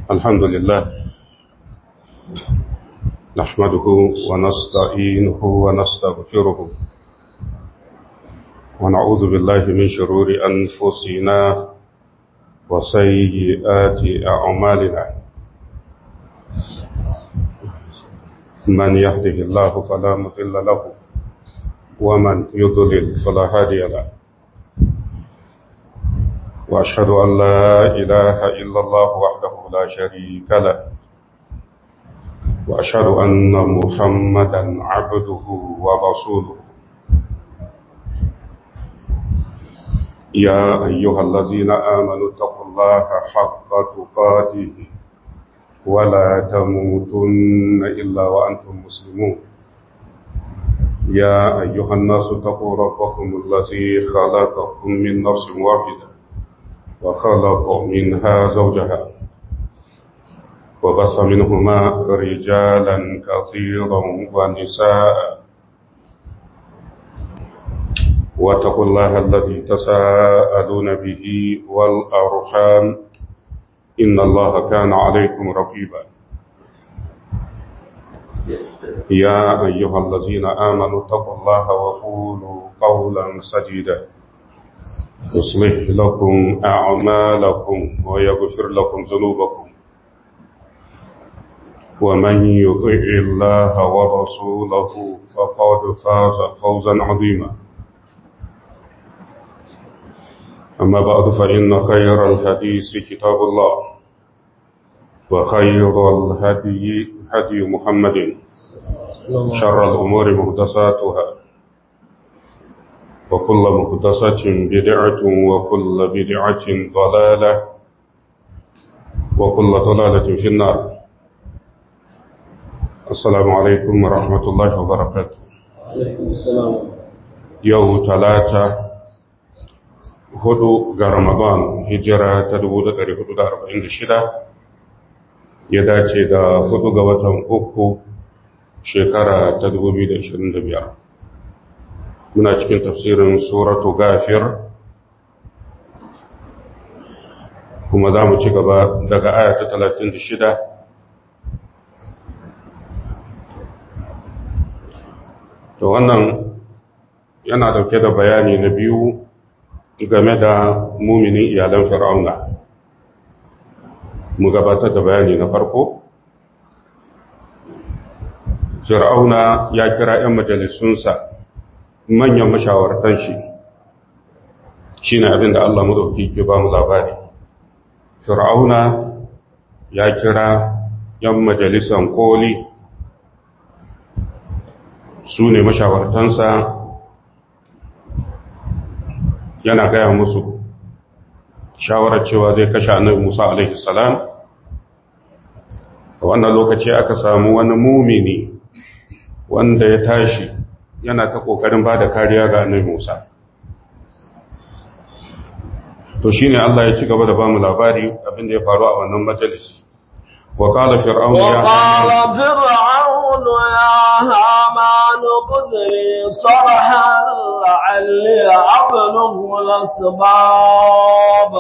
الحمد لله نحمده ونستعينه ونستغفره ونعوذ بالله من شرور أنفسنا وسيئات أعمالنا من يهده الله فلا مضل له ومن يضلل فلا هادي له وأشهد أن لا إله إلا الله وحده لا شريك له وأشهد أن محمدا عبده ورسوله يا أيها الذين آمنوا اتقوا الله حق تقاته ولا تموتن إلا وأنتم مسلمون يا أيها الناس اتقوا ربكم الذي خلقكم من نفس واحدة وخلق منها زوجها وبص منهما رجالا كثيرا ونساء واتقوا الله الذي تساءلون به والأرحام إن الله كان عليكم رقيبا يا أيها الذين آمنوا اتقوا الله وقولوا قولا سديدا يصلح لكم أعمالكم ويغفر لكم ذنوبكم ومن يطع الله ورسوله فقد فاز فوزا عظيما أما بعد فإن خير الحديث كتاب الله وخير الهدي هدي محمد شر الأمور مهدساتها وكل مهدسة بدعة وكل بدعة ضلالة وكل ضلالة في النار السلام عليكم ورحمة الله وبركاته عليكم السلام يوم ثلاثة hudu ga Ramadan hijira ta 1446 ya dace da hudu ga watan uku shekara ta 2025 muna cikin tafsirin suratu gafir kuma za mu ci gaba daga aya ta 36 to wannan yana dauke da bayani na biyu game da muminin iyalan fir'auna mu gabatar da bayani na farko fir'auna ya kira 'yan majalisunsa manyan mashawartan shi shi ne abinda Allah maɗauki ke ba mu labari fir'auna ya kira 'yan majalisan koli su ne mashawartansa yana gaya musu shawarar cewa zai kashe annabi Musa alaihi salam a wannan lokaci aka samu wani mumini wanda ya tashi yana ta kokarin bada kariya ga annabi Musa to shine Allah ya ci gaba da bamu labari abin da ya faru a wannan majalisi wa qala fir'aun ya وقال فرعون يا هامان ابن لي صرحا لعلي أبلغ الأسباب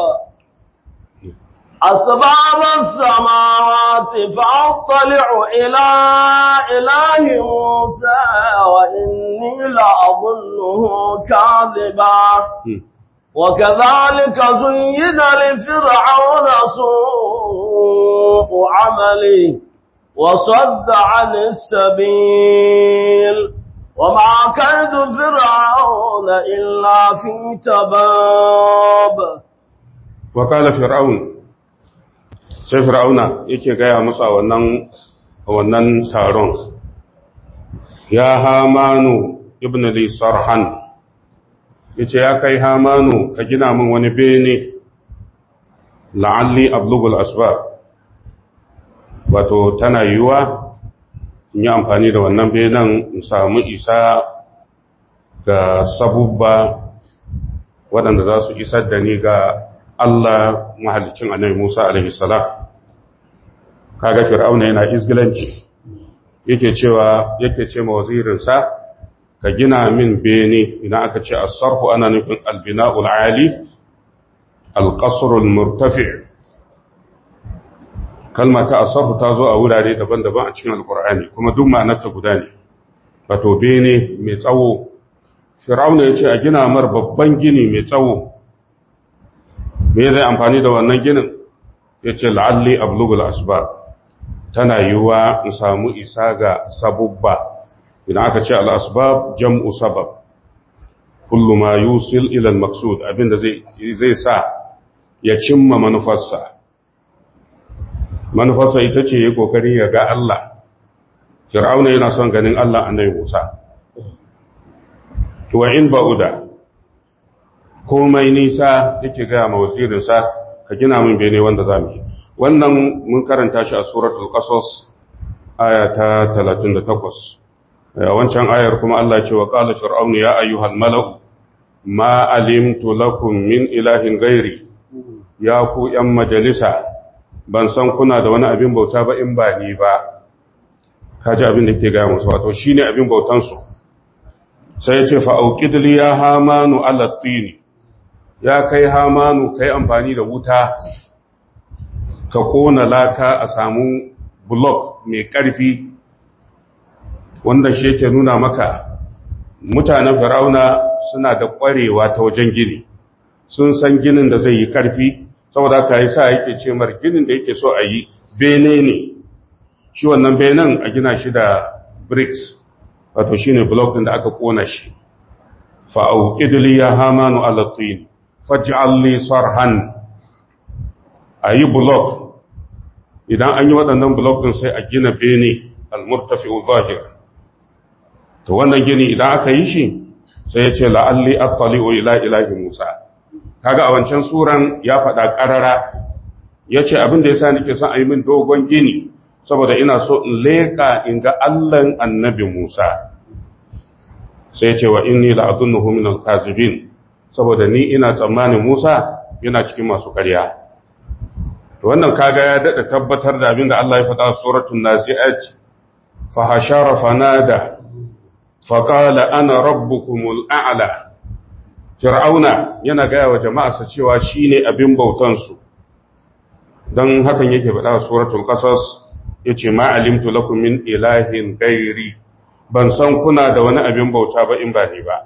أسباب السماوات فأطلع إلى إله موسى وإني لأظنه كاذبا وكذلك زين لفرعون سوء عمله وصد عن السبيل وما كيد فرعون إلا في تباب وقال فرعون sai fir'auna yake gaya musu a wannan wannan taron ya hamanu ibn li sarhan yace ya kai hamanu ka gina min wani bene la'alli ablugul asbab wato tana yiwa in yi amfani da wannan benen in samu isa ga sabubba waɗanda za su isar da ni ga Allah mahalicin annabi Musa alaihi salam kaga fir'auna yana izgilanci yake cewa yake ce ma wazirinsa ka gina min bene idan aka ce as-sarfu ana nufin al-bina'ul ali al-qasr al-murtafi kalma ta asafu ta zo a wurare daban-daban a cikin alkur'ani kuma duk ma'anarta guda ne wato bene mai tsawo fir'auna ya ce a gina mar babban gini mai tsawo me zai amfani da wannan ginin ya ce la'alli ablugul asbab tana yiwuwa in samu isa ga sabubba idan aka ce al'asbab jam'u sabab kullu ma yusil ilal maksud abinda zai sa ya cimma manufarsa manufarsa ita ce ya kokari ya ga Allah fir'auna yana son ganin Allah annabi Musa wa in ba'uda komai nisa yake ga ma wasirinsa ka gina min bene wanda zamu yi wannan mun karanta shi a suratul qasas aya ta 38 wancan ayar kuma Allah ce wa qala fir'aunu ya ayyuhal mala'u ma alimtu lakum min ilahin ghairi ya ku yan majalisa ban san kuna da wani abin bauta ba in ba ni ba kaji abin da ke ga musu wato shine abin bautan su sai ya ce fa auqid li ya hamanu ala tini ya kai hamanu kai amfani da wuta ka kona laka a samu block mai ƙarfi wanda shi yake nuna maka mutanen farauna suna da ƙwarewa ta wajen gini sun san ginin da zai yi ƙarfi saboda ka yi sa yake ce mar ginin da yake so a yi bene ne shi wannan benen a gina shi da bricks wato shi ne block ɗin da aka ƙona shi fa'au ƙidili ya hamanu alattun faj'alli sarhan a yi block idan an yi waɗannan blok ɗin sai a gina bene al-murtafi zahir to wannan gini idan aka yi shi sai ya ce la'alli attali'u ila ilahi musa kaga a wancan suran ya faɗa ƙarara ya ce abin da ya sa nake son a yi min dogon gini saboda ina so in leƙa in ga allan annabi musa sai ya ce wa inni la'adunnuhu min al-kazibin saboda ni ina tsammanin musa yana cikin masu ƙarya wannan kaga ya dada tabbatar da abinda Allah ya faɗa suratul nazi'at fa hashara fanada fa qala ana rabbukumul a'la fir'auna yana gaya wa jama'arsa cewa shine abin bautan su dan hakan yake faɗa suratul qasas yace ma alimtu lakum min ilahin ghairi ban san kuna da wani abin bauta ba in ba ni ba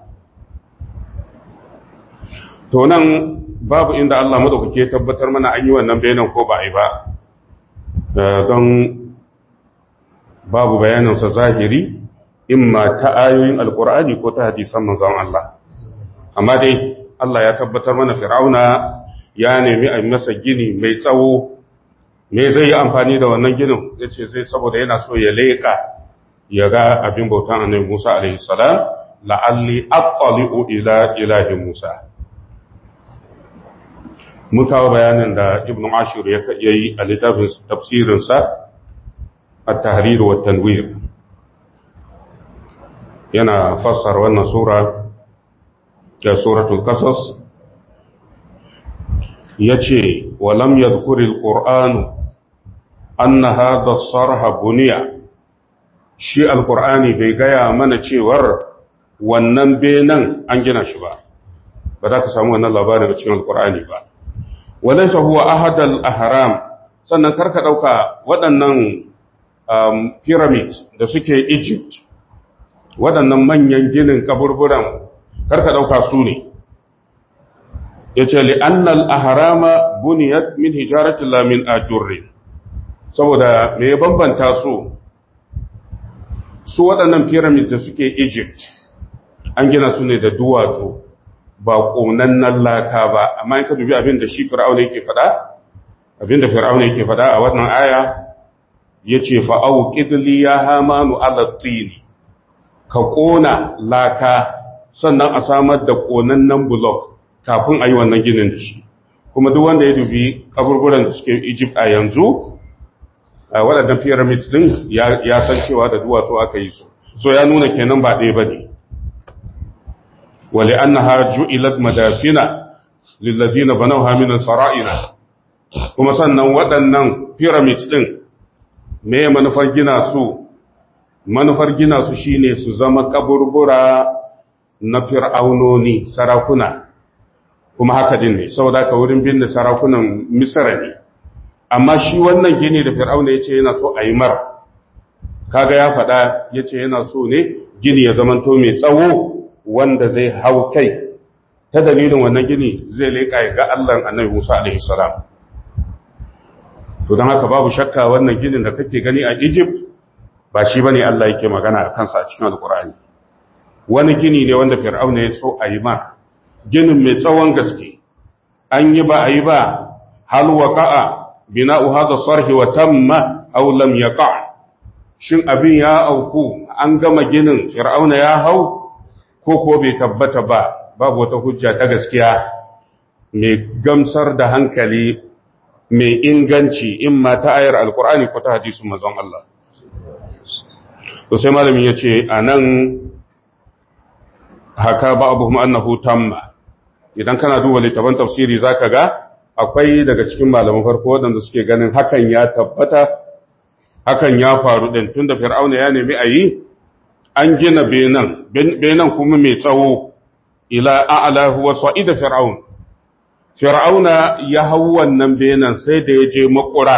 to nan babu inda Allah madaukake tabbatar mana an yi wannan bayanan ko ba a yi ba don babu bayaninsa zahiri imma ta ayoyin alkur'ani ko ta hadisan manzon Allah amma dai Allah ya tabbatar mana fir'auna ya nemi a masa gini mai tsawo me zai yi amfani da wannan ginin ya ce zai saboda yana so ya leƙa ya ga abin bautan annabi Musa alaihi salam la'alli attali'u ila ilahi Musa mun kawo bayanin da ibn ashir ya yi a littafin tafsirinsa a tahrir wa tanwir yana fassara wannan sura da suratul qasas yace walam yadhkuril qur'anu anna hadha sarha buniya shi alqur'ani bai gaya mana cewar wannan benan an gina shi ba ba za ka samu wannan labarin a cikin alqur'ani ba walaysa huwa ahad al-ahram sannan karka dauka waɗannan um, pyramid da suke Egypt waɗannan manyan ginin kaburburan karka dauka su ne yace li anna al-ahrama buniyat min hijaratin la min ajurri saboda me ya bambanta su su waɗannan pyramid da suke Egypt an gina su ne da duwatsu ba ƙonannan laka ba amma in ka dubi abin da shi fir'auna yake faɗa abin da fir'auna yake faɗa a wannan aya ya ce fa'au ƙidli ya hamanu alattini ka ƙona laka sannan a samar da ƙonannan blok kafin a yi wannan ginin da shi kuma duk wanda ya dubi kaburburan da suke egypt a yanzu a waɗannan pyramid ɗin ya san cewa da duwatsu aka yi su so ya nuna kenan ba ɗaya ba ne ولأنها جعلت مدافن للذين بنوها من الفرائنا kuma sannan waɗannan pyramid ɗin me manufar gina su manufar gina su shine su zama kaburbura na fir'aunoni sarakuna kuma haka din ne saboda ka wurin binne sarakunan misra ne amma shi wannan gini da fir'auna ya ce yana so a yi mar kaga ya faɗa ya ce yana so ne gini ya zamanto mai tsawo wanda zai hau kai ta dalilin wannan gini zai leƙa ya ga Allahn annabi Musa alaihi salam to don haka babu shakka wannan ginin da kake gani a Egypt ba shi bane Allah yake magana a kansa a cikin Alkur'ani wani gini ne wanda Fir'auna ya so a yi ma ginin mai tsawon gaske an yi ba a yi ba hal waqa'a bina'u hadha sarhi wa tamma aw lam yaqa shin abin ya auku an gama ginin Fir'auna ya hau ko ko bai tabbata ba babu wata hujja ta gaskiya mai gamsar da hankali mai inganci in ma ta ayar alkur'ani ko ta hadisun mazan Allah. To sai malamin ya ce a nan haka ba abu annahu tamma idan kana duba littafin tafsiri za ka ga akwai daga cikin malaman farko waɗanda suke ganin hakan ya tabbata hakan ya faru ɗin tun da fir'auna ya nemi a yi an gina benan benan kuma mai tsawo ila a'lahu wa sa'ida fir'aun fir'auna ya hau wannan benan sai da ya je makura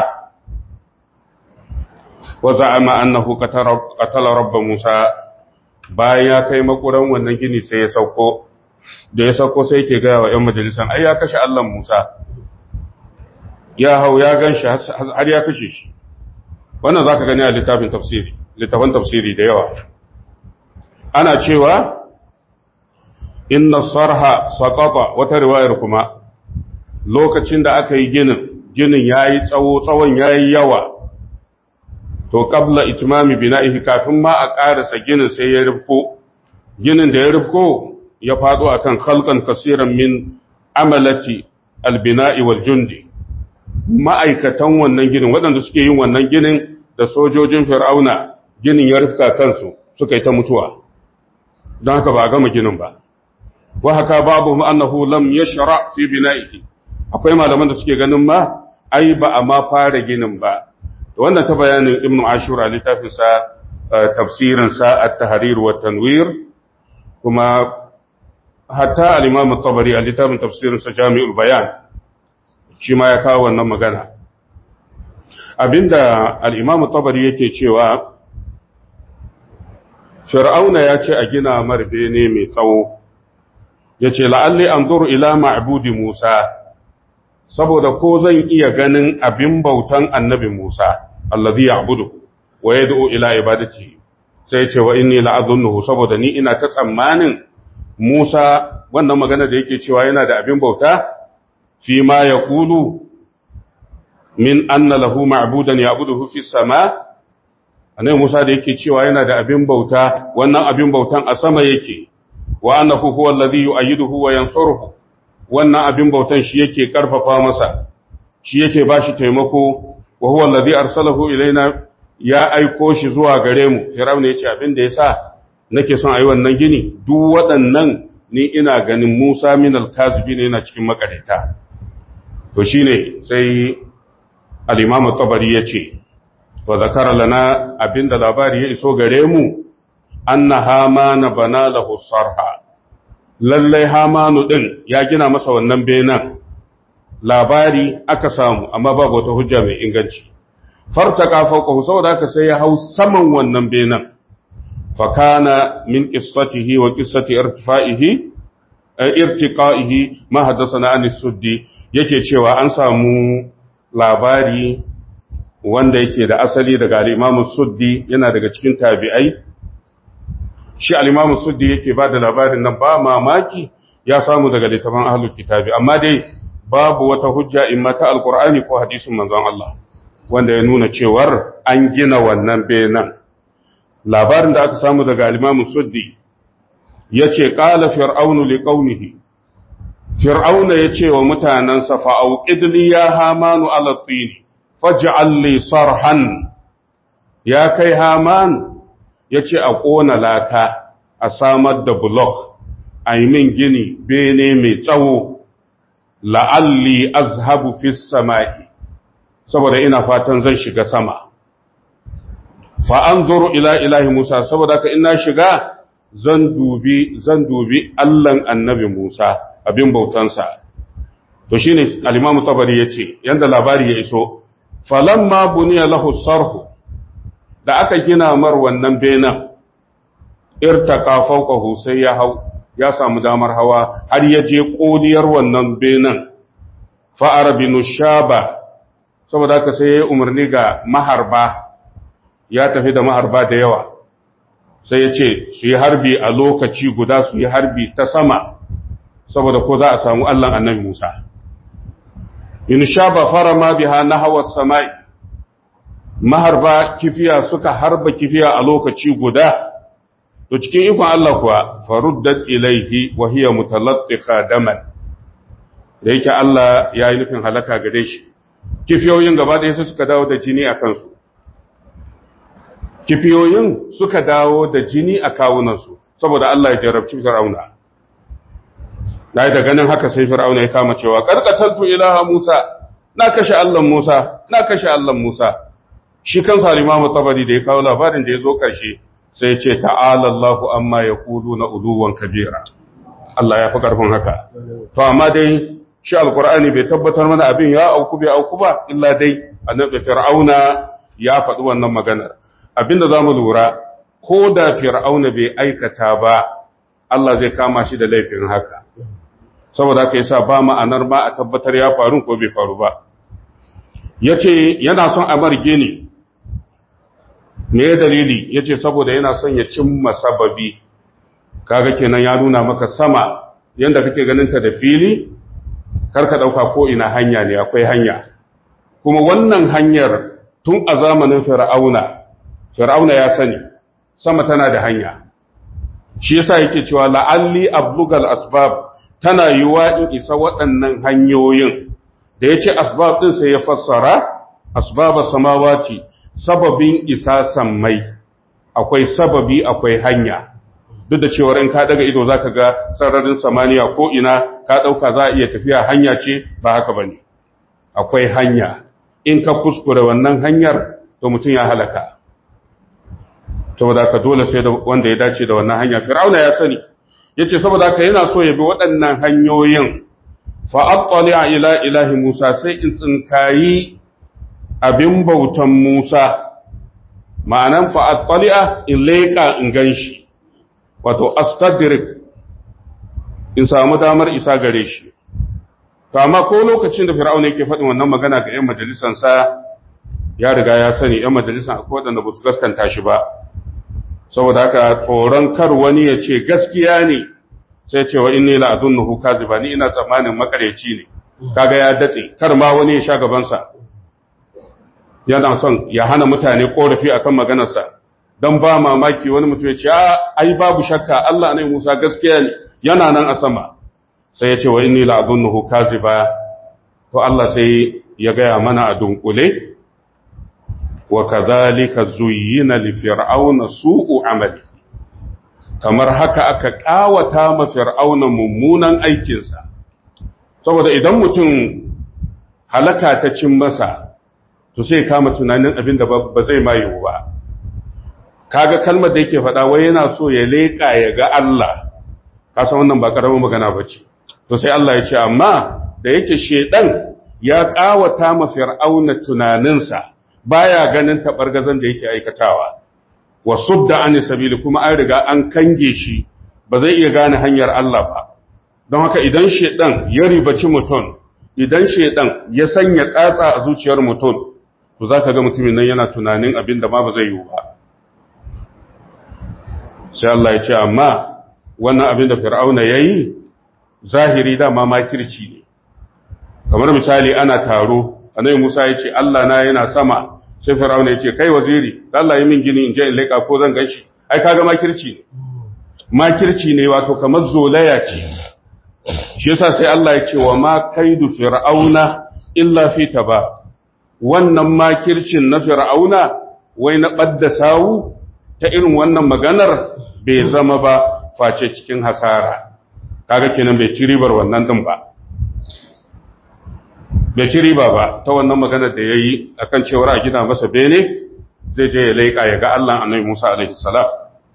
wa za'ama annahu qatala rabba musa bayan ya kai makuran wannan gini sai ya sauko da ya sauko sai yake ga wa ƴan majalisan ai ya kashe Allah Musa ya hau ya ganshi har ya kashe shi wannan zaka gani a littafin tafsiri littafin tafsiri da yawa ana cewa inna sarha saqata wata riwayar kuma lokacin da aka yi ginin ginin yayi tsawo tsawon yayi yawa to qabla itmami bina'ihi kafin ma a karasa ginin sai ya rufko ginin da ya rufko ya fado akan khalqan kaseeran min amalati albina'i wal jundi ma'aikatan wannan ginin waɗanda suke yin wannan ginin da sojojin fir'auna ginin ya rufka kansu suka yi ta mutuwa don haka ba a gama ginin ba wa haka babu annahu lam yashra fi bina'ihi akwai malaman da suke ganin ma ai ba a ma fara ginin ba wannan ta bayanin ibnu ashura littafin sa tafsirin sa at-tahrir wa tanwir kuma hatta al-imam at-tabari a littafin tafsirin sa jami'ul bayan shi ma ya kawo wannan magana abinda al-imam at-tabari yake cewa fir'auna ya ce a gina marbe ne mai tsawo ya ce la'alli an zuru ila ma'abudi musa saboda ko zan iya ganin abin bautan annabi musa allazi ya abudu wa ya ila ibadati sai ce wa inni la'azunnuhu saboda ni ina ta tsammanin musa wannan magana da yake cewa yana da abin bauta fi ma ya kulu min anna lahu ma'budan ya abuduhu fi sama annabi Musa da yake cewa yana da abin bauta wannan abin bautan a sama yake wa annahu huwa alladhi yu'ayyiduhu wa yansuruhu wannan abin bautan shi yake karfafa masa shi yake bashi taimako wa huwa alladhi arsalahu ilaina ya aiko shi zuwa gare mu Fir'aun yace abin da yasa nake son ayi wannan gini duk waɗannan ni ina ganin Musa min al-kazibin yana cikin makareta to shine sai al-Imam at-Tabari yace wa zakara lana abinda labari ya iso gare mu anna hamana bana lahu sarha lallai hamanu din ya gina masa wannan benan labari aka samu amma babu wata hujja mai inganci fartaka fawqahu saboda haka sai ya hau saman wannan benan fa kana min qissatihi wa qissati irtifaihi irtiqaihi ma haddathana an suddi yake cewa an samu labari wanda yake da asali daga al'imamu suddi yana daga cikin tabi'ai shi al'imamu suddi yake ba da labarin nan ba mamaki ya samu daga littafin ahalul kitabi amma dai babu wata hujja in mata alkur'ani ko hadisin manzon Allah wanda ya nuna cewar an gina wannan benan labarin da aka samu daga al'imamu suddi ya ce ƙala fir'aunu li ƙaunihi fir'auna ya ce wa mutanensa fa'auƙidli ya hamanu alattini faj'al li sarhan ya kai haman yace a kona laka a samar da block a yi min gini bene mai tsawo la'alli azhabu fi samai saboda ina fatan zan shiga sama fa anzuru ila ilahi musa saboda ka ina shiga zan dubi zan dubi Allahn annabi Musa abin bautansa to shine al-Imam Tabari yace yanda labari ya iso falamma buniya lahu sarhu da aka gina mar wannan benan irtaka fawqahu sai ya hau ya samu damar hawa har ya je kodiyar wannan benan fa'ara binu shaba saboda haka sai ya umarni ga maharba ya tafi da maharba da yawa sai ya ce su yi harbi a lokaci guda su yi harbi ta sama saboda ko za a samu Allahn annabi Musa. In sha ba fara ma biha na hawa samai, maharba kifiya suka harba kifiya a lokaci guda, to cikin ikon Allah kuwa faruddat ilaihi wa hiya mutalattika daman. Da yake Allah ya yi nufin halaka gare shi, kifiyoyin gaba ɗaya sai suka dawo da jini a kansu. Kifiyoyin suka dawo da jini a kawunansu, saboda Allah ya jarabci Fir'auna. na yi da ganin haka sai fir'auna ya kama cewa karkataltu ilaha Musa na kashe Allah Musa na kashe Allah Musa shi kansa Imam Tabari da ya kawo labarin da ya zo karshe sai ya ce ta'ala Allahu amma yaquluna uluwan kabira Allah ya fi karfin haka to amma dai shi alqur'ani bai tabbatar mana abin ya auku bai auku ba illa dai annabi fir'auna ya faɗi wannan maganar abinda zamu lura ko da fir'auna bai aikata ba Allah zai kama shi da laifin haka saboda haka yasa ba ma'anar ma a tabbatar ya faru ko bai faru ba yace yana son a marge ne me dalili yace saboda yana son ya cimma sababi kaga kenan ya nuna maka sama yanda kake ganin ta da fili karka dauka ko ina hanya ne akwai hanya kuma wannan hanyar tun a zamanin fir'auna fir'auna ya sani sama tana da hanya shi yasa yake cewa la'alli ablugal asbab tana yiwa in isa waɗannan hanyoyin da yace asbab din sai ya fassara asbaba samawati sababin isa sammai akwai sababi akwai hanya duk da cewa in ka daga ido zaka ga sararin samaniya ko ina ka dauka za a iya tafiya hanya ce ba haka bane akwai hanya in ka kuskure wannan hanyar to mutum ya halaka saboda haka dole sai da wanda ya dace da wannan hanya fir'auna ya sani yace saboda haka yana so ya bi waɗannan hanyoyin fa attali'a ila ilahi Musa sai in tsinkayi abin bautan Musa ma'anan fa attali'a in leka in ganshi wato astadrik in samu damar isa gare shi to amma ko lokacin da fir'auna yake faɗin wannan magana ga 'yan majalisansa ya riga ya sani 'yan majalisan akwai waɗanda ba su gaskanta shi ba saboda haka tsoron kar wani ya ce gaskiya ne sai ce wa inni la azunnuhu kaziba ni ina tsammanin makareci ne kaga ya datse kar ma wani ya sha gabansa yana son ya hana mutane korafi akan maganarsa dan ba mamaki wani mutum ya ce ai babu shakka Allah ne Musa gaskiya ne yana nan a sama sai ya ce wa inni la azunnuhu kaziba to Allah sai ya gaya mana a dunkule wa kadhalika zuyyina li fir'auna su'u amali kamar haka aka kawata ma fir'auna mummunan aikinsa saboda idan mutum halaka ta cin masa to sai kama tunanin abin da ba zai mayu ba kaga kalmar da yake faɗa wai yana so ya leƙa ya ga Allah kasan wannan ba ƙaramin magana ba ce to sai Allah ya ce amma da yake shedan ya kawata ma fir'auna tunaninsa baya ganin tabargazan da yake aikatawa wa sudda an sabili kuma an riga an kange shi ba zai iya gane hanyar Allah ba don haka idan shedan ya ribaci mutum idan shedan ya sanya tsatsa a zuciyar mutum to zaka ga mutumin nan yana tunanin abin da ma ba zai yi ba sai Allah ya ce amma wannan abin da fir'auna yayi zahiri dama makirci ne kamar misali ana taro annabi Musa ya ce Allah na yana sama sai Fir'auna ya ce kai waziri Allah yi min gini in je in leka ko zan ganshi ai kaga makirci ne makirci ne wato kamar zolaya ce shi yasa sai Allah ya ce wa ma kaidu fir'auna illa fi taba wannan makircin na fir'auna wai na badda sawu ta irin wannan maganar bai zama ba face cikin hasara kaga kenan bai ci ribar wannan din ba bai ci riba ba ta wannan maganar da ya yi a kan cewar a gina masa bene zai je ya laika ya ga Allah annabi Musa alaihi salam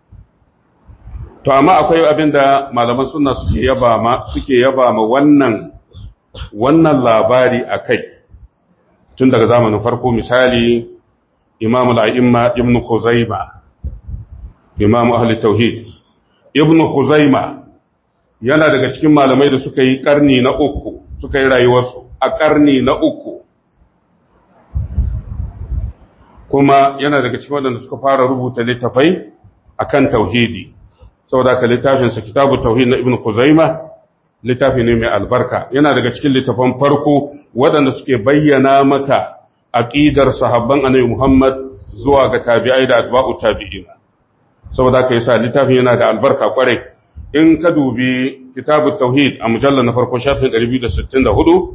to amma akwai abin da malaman sunna suke yaba ma suke yaba ma wannan wannan labari akai tun daga zamanin farko misali imam al'imma ibn Khuzaima imam ahli tauhid ibn Khuzaima yana daga cikin malamai da suka yi karni na uku suka yi rayuwarsu a karni na uku kuma yana daga cikin waɗanda suka fara rubuta littafai akan tauhidi saboda ka littafinsa kitabu tauhid na ibn Khuzaima littafi ne mai albarka yana daga cikin littafan farko waɗanda suke bayyana maka aqidar sahabban annabi Muhammad zuwa ga tabi'ai da atba'u tabi'in saboda ka yasa littafin yana da albarka kwarai in ka dubi kitabu tauhid a mujallar na farko shafin 264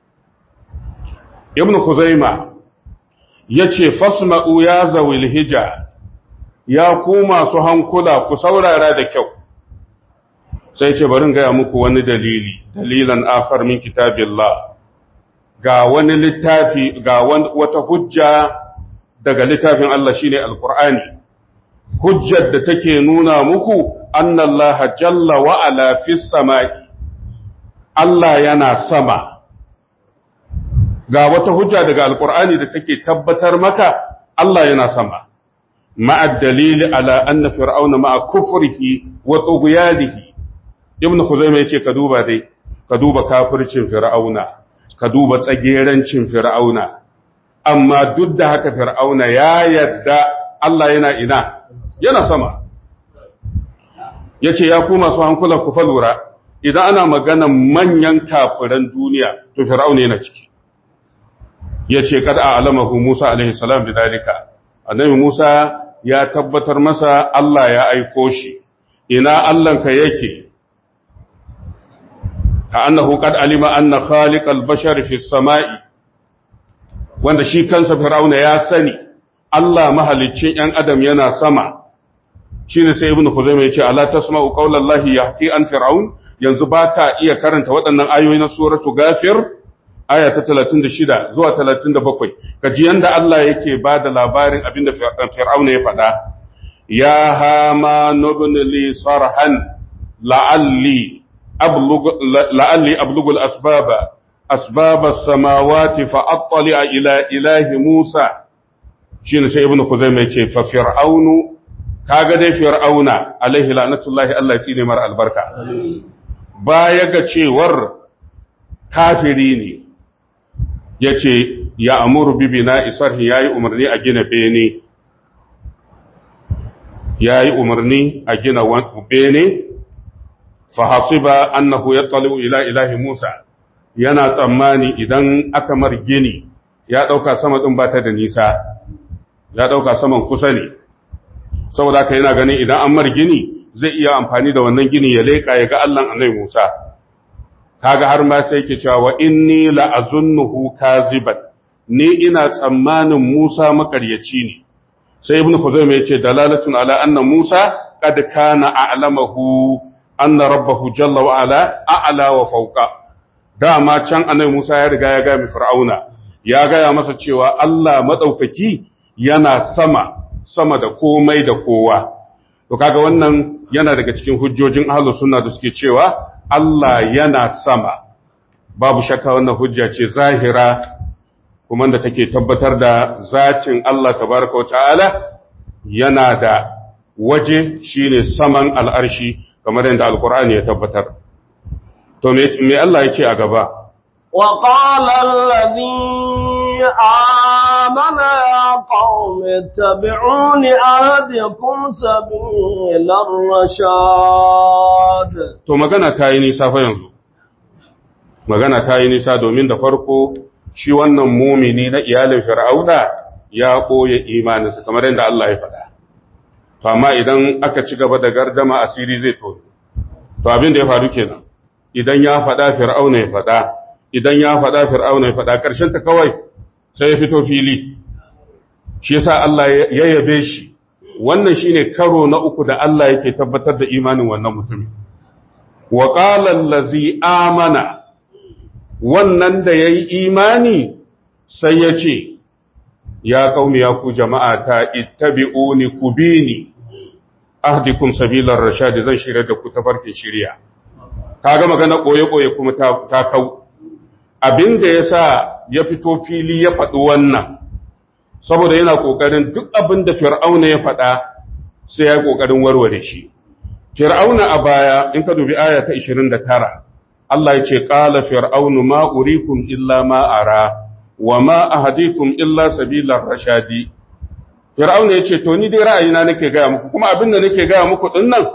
ibn Khuzaima yace fasma'u ya zawil hija ya ku masu hankula ku saurara da kyau sai ce barin gaya muku wani dalili dalilan akhar min kitabillah ga wani littafi ga wata hujja daga littafin Allah shine alqur'ani hujjar da take nuna muku annallaha jalla wa ala fis samai Allah yana sama ga wata hujja daga alqur'ani da take tabbatar maka Allah yana sama ma'a dalili ala anna fir'auna ma'a kufrihi wa tughyanihi ibn Khuzaimah yace ka duba dai ka duba kafircin fir'auna ka duba tsagerancin fir'auna amma duk da haka fir'auna ya yadda Allah yana ina yana sama yace ya ku masu hankula ku falura idan ana magana manyan kafiran duniya to fir'auna yana ciki yace kad a'lamahu Musa alaihi salam bidalika annabi Musa ya tabbatar masa Allah ya aiko shi ina Allahnka yake كأنه قد علم أن خالق البشر في السماء wanda shi kansa Fir'auna ya sani Allah mahaliccin ‘yan adam yana sama shi ne sai ibn Khuzaimah ya ce ala tasma'u qaulallahi yahqi an fir'aun yanzu ba ka iya karanta waɗannan ayoyi na suratu gafir aya ta 36 zuwa 37 kaji yanda Allah yake ba da labarin abinda Fir'auna ya faɗa ya hama nubni li sarhan la'alli أبلغ لعلي أبلغ الأسباب أسباب السماوات فأطلع إلى إله موسى شين سي ابن خزيمة ففرعون kaga dai fir'auna alaihi la'natullahi Allah ya ne mar albarka baya ga cewar kafiri ne yace ya amuru bi bina isarhi yayi umarni a gina bene yayi umarni a gina bene fahasiba annahu yattali'u ila ilahi Musa yana tsammani idan aka mar gini ya dauka sama din ba ta da nisa ya dauka saman kusa ne saboda haka yana ganin idan an mar gini zai iya amfani da wannan gini ya leka ya ga Allah annabi Musa kaga har ma sai yake cewa wa inni la azunnuhu kaziban ni ina tsammanin Musa makaryaci ne sai ibnu Khuzaimah yace dalalatun ala anna Musa qad kana a'lamahu anna rabbahu jalla wa ala a'la wa fawqa dama can annabi Musa ya riga ya ga mi fir'auna ya gaya masa cewa Allah madaukaki yana sama sama da komai da kowa to kaga wannan yana daga cikin hujjojin ahlus sunna da suke cewa Allah yana sama babu shakka wannan hujja ce zahira kuma da take tabbatar da zacin Allah tabaraka wa ta'ala yana da waje shine saman al'arshi kamar yadda alkur'ani ya tabbatar to me Allah ya ce a gaba wa qala alladhi amana ya qaumi tabi'uni ahdikum sabilar rashad to magana ta yi nisa fa yanzu magana ta yi nisa domin da farko shi wannan mumini na iyalin fir'auna ya ɓoye imaninsa kamar yadda Allah ya faɗa to amma idan aka ci gaba da gardama asiri zai to to abin da ya faru kenan idan ya faɗa fir'auna ya faɗa idan ya faɗa fir'auna ya faɗa ƙarshen ta kawai sai ya fito fili shi yasa Allah ya yabe shi wannan shine karo na uku da Allah yake tabbatar da imanin wannan mutumin wa qala allazi amana wannan da yayi imani sai ya ce ya kaumi ya ku jama'a ta ittabi'uni kubini ahdikum sabilar rashadi zan shirya da ku tafarkin shirya kaga magana koye koye kuma ta, ta kau abinda yasa ya fito fili ya faɗi wannan saboda yana ƙoƙarin duk abin da fir'auna ya faɗa sai ya ƙoƙarin warware shi fir'auna a baya in ka dubi aya ta 29 Allah ya ce qala fir'aunu ma urikum illa ma ara wa ma ahadikum illa sabilar rashadi fir'auna ya ce to ni dai ra'ayina nake gaya muku kuma abin da nake gaya muku din nan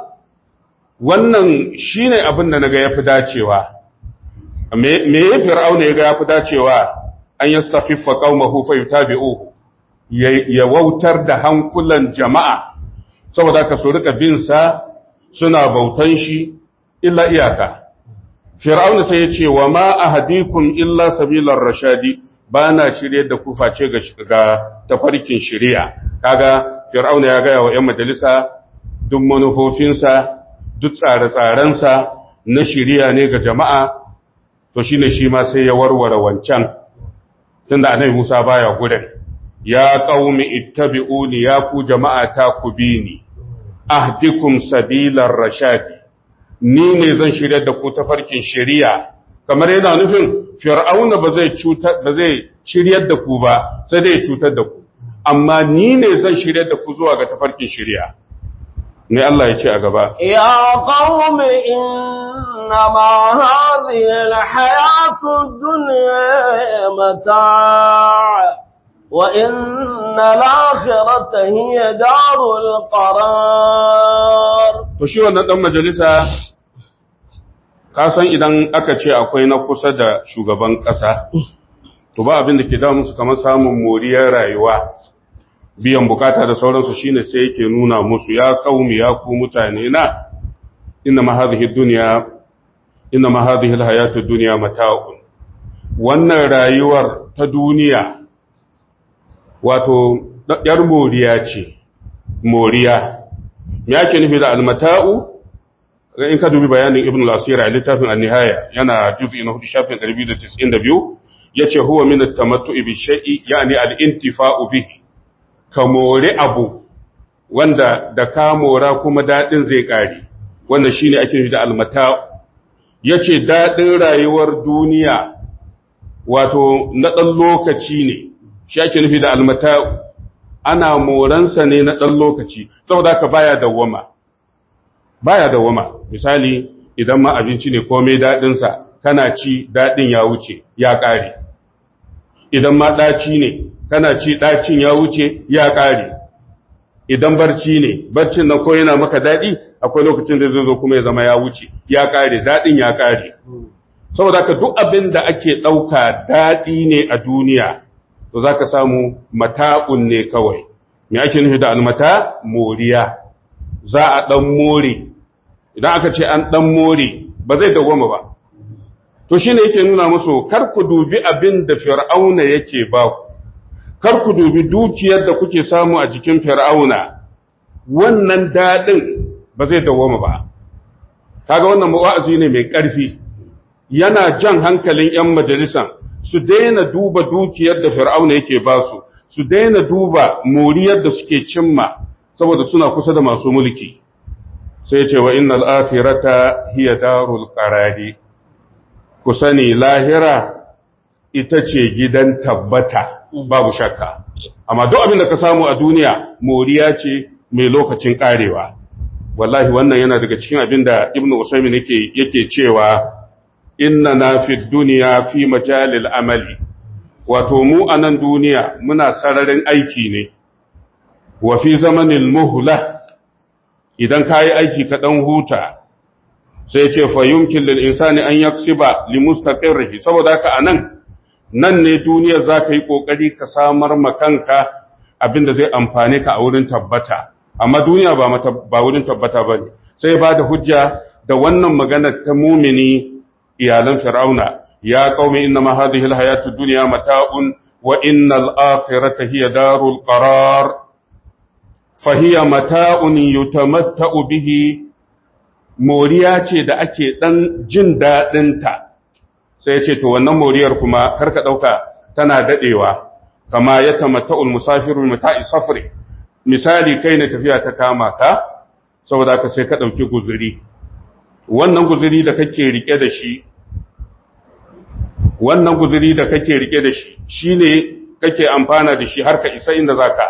wannan shine abin da naga yafi dacewa me me fir'auna ya ga yafi dacewa an yastafiffa qaumahu fa yutabi'uhu ya wautar da hankulan jama'a saboda ka so rika bin sa suna bautan shi illa iyaka fir'auna sai ya ce wa ma ahadikum illa sabilar rashadi ba na shirye da ku face ga ga tafarkin shari'a kaga fir'auna ya gaya wa 'yan majalisa duk manufofinsa duk tsare-tsarensa na shari'a ne ga jama'a to shine shi ma sai ya warware wancan tunda annabi Musa baya gudan ya qaumi ittabi'uni ya ku jama'a ta ku bi ni ahdikum sabilar rashadi ni ne zan shirya da ku tafarkin shari'a kamar yana nufin fir'auna ba zai cutar ba zai shiryar da ku ba sai dai cutar da ku amma ni ne zan shiryar da ku zuwa ga tafarkin shari'a ne Allah ya ce a gaba ya qaumi innama hadhihi alhayatu ad-dunya mata' wa inna al-akhirata hiya darul qarar to shi wannan dan majalisa ka san idan aka ce akwai na kusa da shugaban ƙasa, to ba abin da ke da musu kamar samun moriyar rayuwa, biyan bukata da sauransu shine sai yake nuna musu ya kaumi ya ku mutane na inna mahadhihi dunya inna mahadhihi alhayatu dunya mata'un wannan rayuwar ta duniya wato yar moriya ce moriya me yake nufi da almata'u in ka dubi bayanin ibn al-asira a littafin an-nihaya yana juz'i na 4 shafin 292 yace huwa min at-tamattu'i bi shay'i yani al-intifa'u bihi ka more abu wanda da ka mora kuma dadin zai kare wanda shine ake nufi da al-mata'u yace dadin rayuwar duniya wato na dan lokaci ne shi ake nufi da al-mata'u ana moransa ne na dan lokaci saboda ka baya dawwama baya dawwama misali idan ma abinci ne komai daɗinsa kana ci daɗin ya wuce ya ƙare idan ma ɗaci ne kana ci ɗacin ya wuce ya ƙare idan barci ne barcin na ko yana maka daɗi akwai lokacin da zai zo kuma ya zama ya wuce ya ƙare daɗin ya ƙare saboda ka duk abin da ake ɗauka daɗi ne a duniya to za ka samu mata'un ne kawai me ake nufi da almata moriya za a ɗan more idan aka ce an ɗan more ba zai dawwama ba to shi ne yake nuna musu kar ku dubi abin da fir'auna yake ba ku kar ku dubi dukiyar da kuke samu a jikin fir'auna wannan daɗin ba zai dawwama ba kaga wannan wa'azi ne mai ƙarfi yana jan hankalin 'yan majalisan su daina duba dukiyar da fir'auna yake ba su su daina duba moriyar da suke cimma saboda suna kusa da masu mulki sai ce wa innal akhirata hiya darul qarari ku sani lahira ita ce gidan tabbata babu shakka amma duk abin da ka samu a duniya moriya ce mai lokacin karewa wallahi wannan yana daga cikin abin da ibnu usaymin yake yake cewa inna na fi duniya fi majalil amali wato mu a nan duniya muna sararin aiki ne wa fi zamanin muhla idan ka yi aiki ka ɗan huta sai ce fa yumkin lil insani an yaksiba li mustaqirrihi saboda haka anan nan ne duniyar za ka yi ƙoƙari ka samar makanka abin da zai amfane ka a wurin tabbata amma duniya ba ba wurin tabbata ba ne sai ba da hujja da wannan maganar ta mumini iyalan fir'auna ya qaumi inna ma hadhihi alhayatu dunya mata'un wa innal akhirata hiya darul qarar fa hiya mata'un yutamatta'u bihi moriya ce da ake dan jin dadin ta sai ya ce to wannan moriyar kuma karka dauka tana dadewa kama ya tamatta'ul musafiru mata'i safri misali kai ne tafiya ta kama ka saboda ka sai ka dauki guzuri wannan guzuri da kake rike da shi wannan guzuri da kake rike da shi shine kake amfana da shi har ka isa inda zaka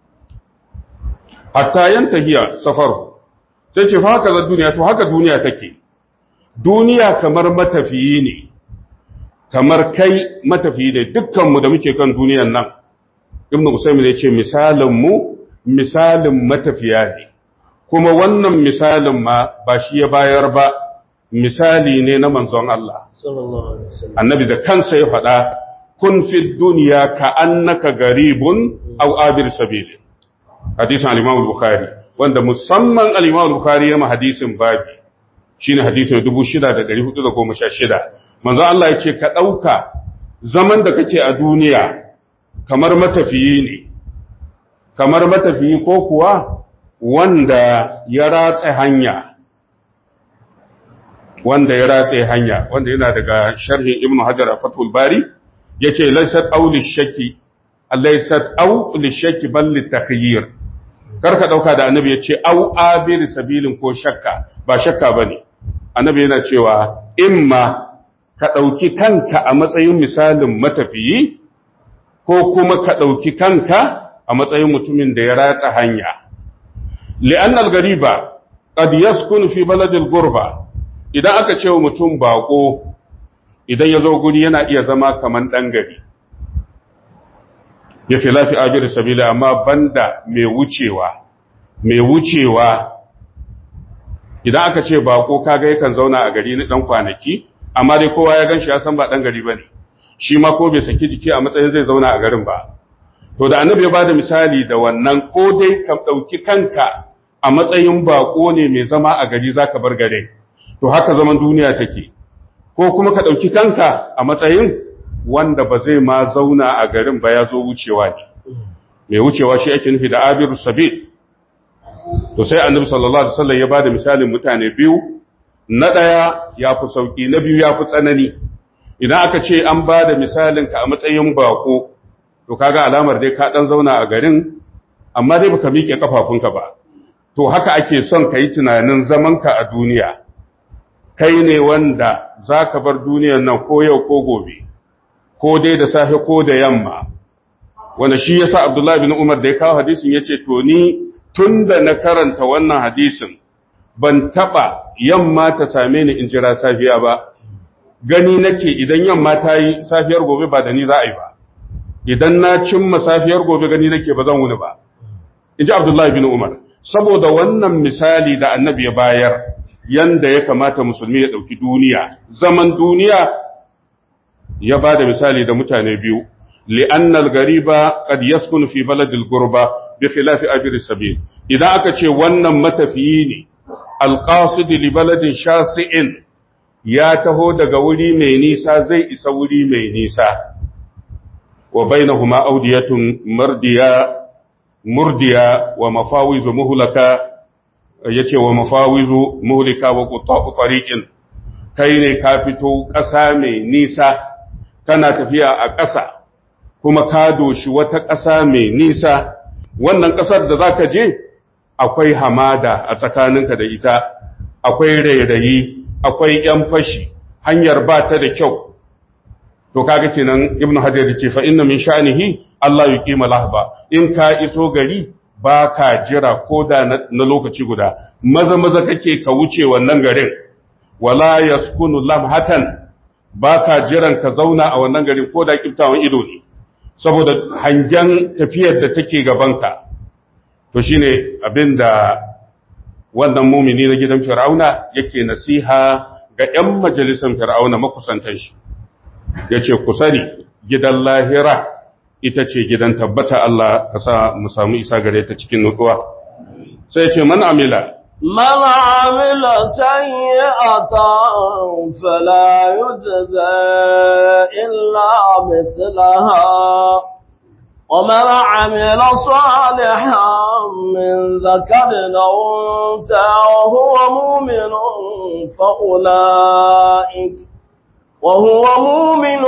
hatta yantahiya safaru sai ce fa haka za duniya to haka duniya take duniya kamar matafiyi ne kamar kai matafiyi ne dukkanmu da muke kan duniyan nan ibnu usaymin ya ce misalin mu misalin matafiya ne kuma wannan misalin ma ba shi ya bayar ba misali ne na manzon Allah annabi da kansa ya faɗa kun fi duniya ka annaka garibun aw abir sabil hadisin al-imam al-bukhari wanda musamman al-imam al-bukhari ya ma hadisin babi shine hadisin 6416 manzo Allah ya ce ka dauka zaman da kake a duniya kamar matafiyi ne kamar matafiyi ko kuwa wanda ya ratse hanya wanda ya ratse hanya wanda yana daga sharhin ibnu hajar a fathul bari yace laysat aw lishaki laysat aw lishaki bal litakhyir karka dauka da annabi yace aw abir sabilin ko shakka ba shakka bane annabi yana cewa imma ka dauki kanka a matsayin misalin matafiyi ko kuma ka dauki kanka a matsayin mutumin da ya ratsa hanya li'anna al-gariba qad yaskun fi baladil gurba idan aka ce wa mutum bako idan ya zo guri yana iya zama kaman ɗan gari ya fi lafi abir sabila amma banda mai wucewa mai wucewa idan aka ce bako kaga yakan zauna a gari na ɗan kwanaki amma dai kowa ya gan shi ya san ba ɗan gari ba ne shi ma ko bai saki jiki a matsayin zai zauna a garin ba to da annabi ya ba da misali da wannan ko dai ka ɗauki kanka a matsayin bako ne mai zama a gari za ka bar garin to haka zaman duniya take ko kuma ka ɗauki kanka a matsayin wanda ba zai ma zauna a garin ba ya zo wucewa ne mai wucewa shi ake nufi da abiru sabil to sai annabi sallallahu alaihi wasallam ya bada misalin mutane biyu na ɗaya ya fi sauki na biyu ya fi tsanani idan aka ce an bada misalin ka a matsayin bako to kaga alamar dai ka dan zauna a garin amma dai baka miƙe kafafunka ba to haka ake son ka yi tunanin zamanka a duniya kai ne wanda za ka bar duniyan nan ko yau ko gobe ko dai da safe ko da yamma wanda shi yasa Abdullahi bin Umar da ya kawo hadisin yace to ni tunda na karanta wannan hadisin ban taba yamma ta same ni in jira safiya ba gani nake idan yamma ta yi safiyar gobe ba da ni za a yi ba idan na cimma safiyar gobe gani nake ba zan wuni ba inji Abdullahi bin Umar saboda wannan misali da annabi ya bayar yanda ya kamata musulmi ya ɗauki duniya zaman duniya ya ba da misali da mutane biyu li'annal gariba qad yaskunu fi baladil gurba bi khilafi abir sabil idan aka ce wannan matafiyi ne alqasid li baladin shasi'in ya taho daga wuri mai nisa zai isa wuri mai nisa wa bainahuma awdiyatun mardiya murdiya wa mafawizu muhlaka yace wa mafawizu muhlika wa quta'u tariqin kai ne ka fito ƙasa mai nisa kana tafiya a ƙasa kuma ka doshi wata ƙasa mai nisa wannan ƙasar da zaka je akwai hamada a tsakaninka da ita akwai rairayi akwai yan fashi hanyar ba ta da kyau to kaga kenan ibnu hajar ce fa inna min sha'nihi Allah yuqima lahba in ka iso gari ba ka jira ko da na lokaci guda maza maza kake ka wuce wannan garin wala yaskunu lamhatan ba ka jiran ka zauna a wannan garin ko da kiftawan ido ne saboda hangen tafiyar da take gabanka to shine abinda wannan mumini na gidan fir'auna yake nasiha ga 'yan majalisan fir'auna makusantan shi yace ku sani gidan lahira ita ce gidan tabbata Allah ka sa mu samu isa gare ta cikin nutsuwa sai ce man amila من عمل سيئة فلا يجزى إلا مثلها ومن عمل صالحا من ذكر أو أنثى وهو مؤمن فأولئك وهو مؤمن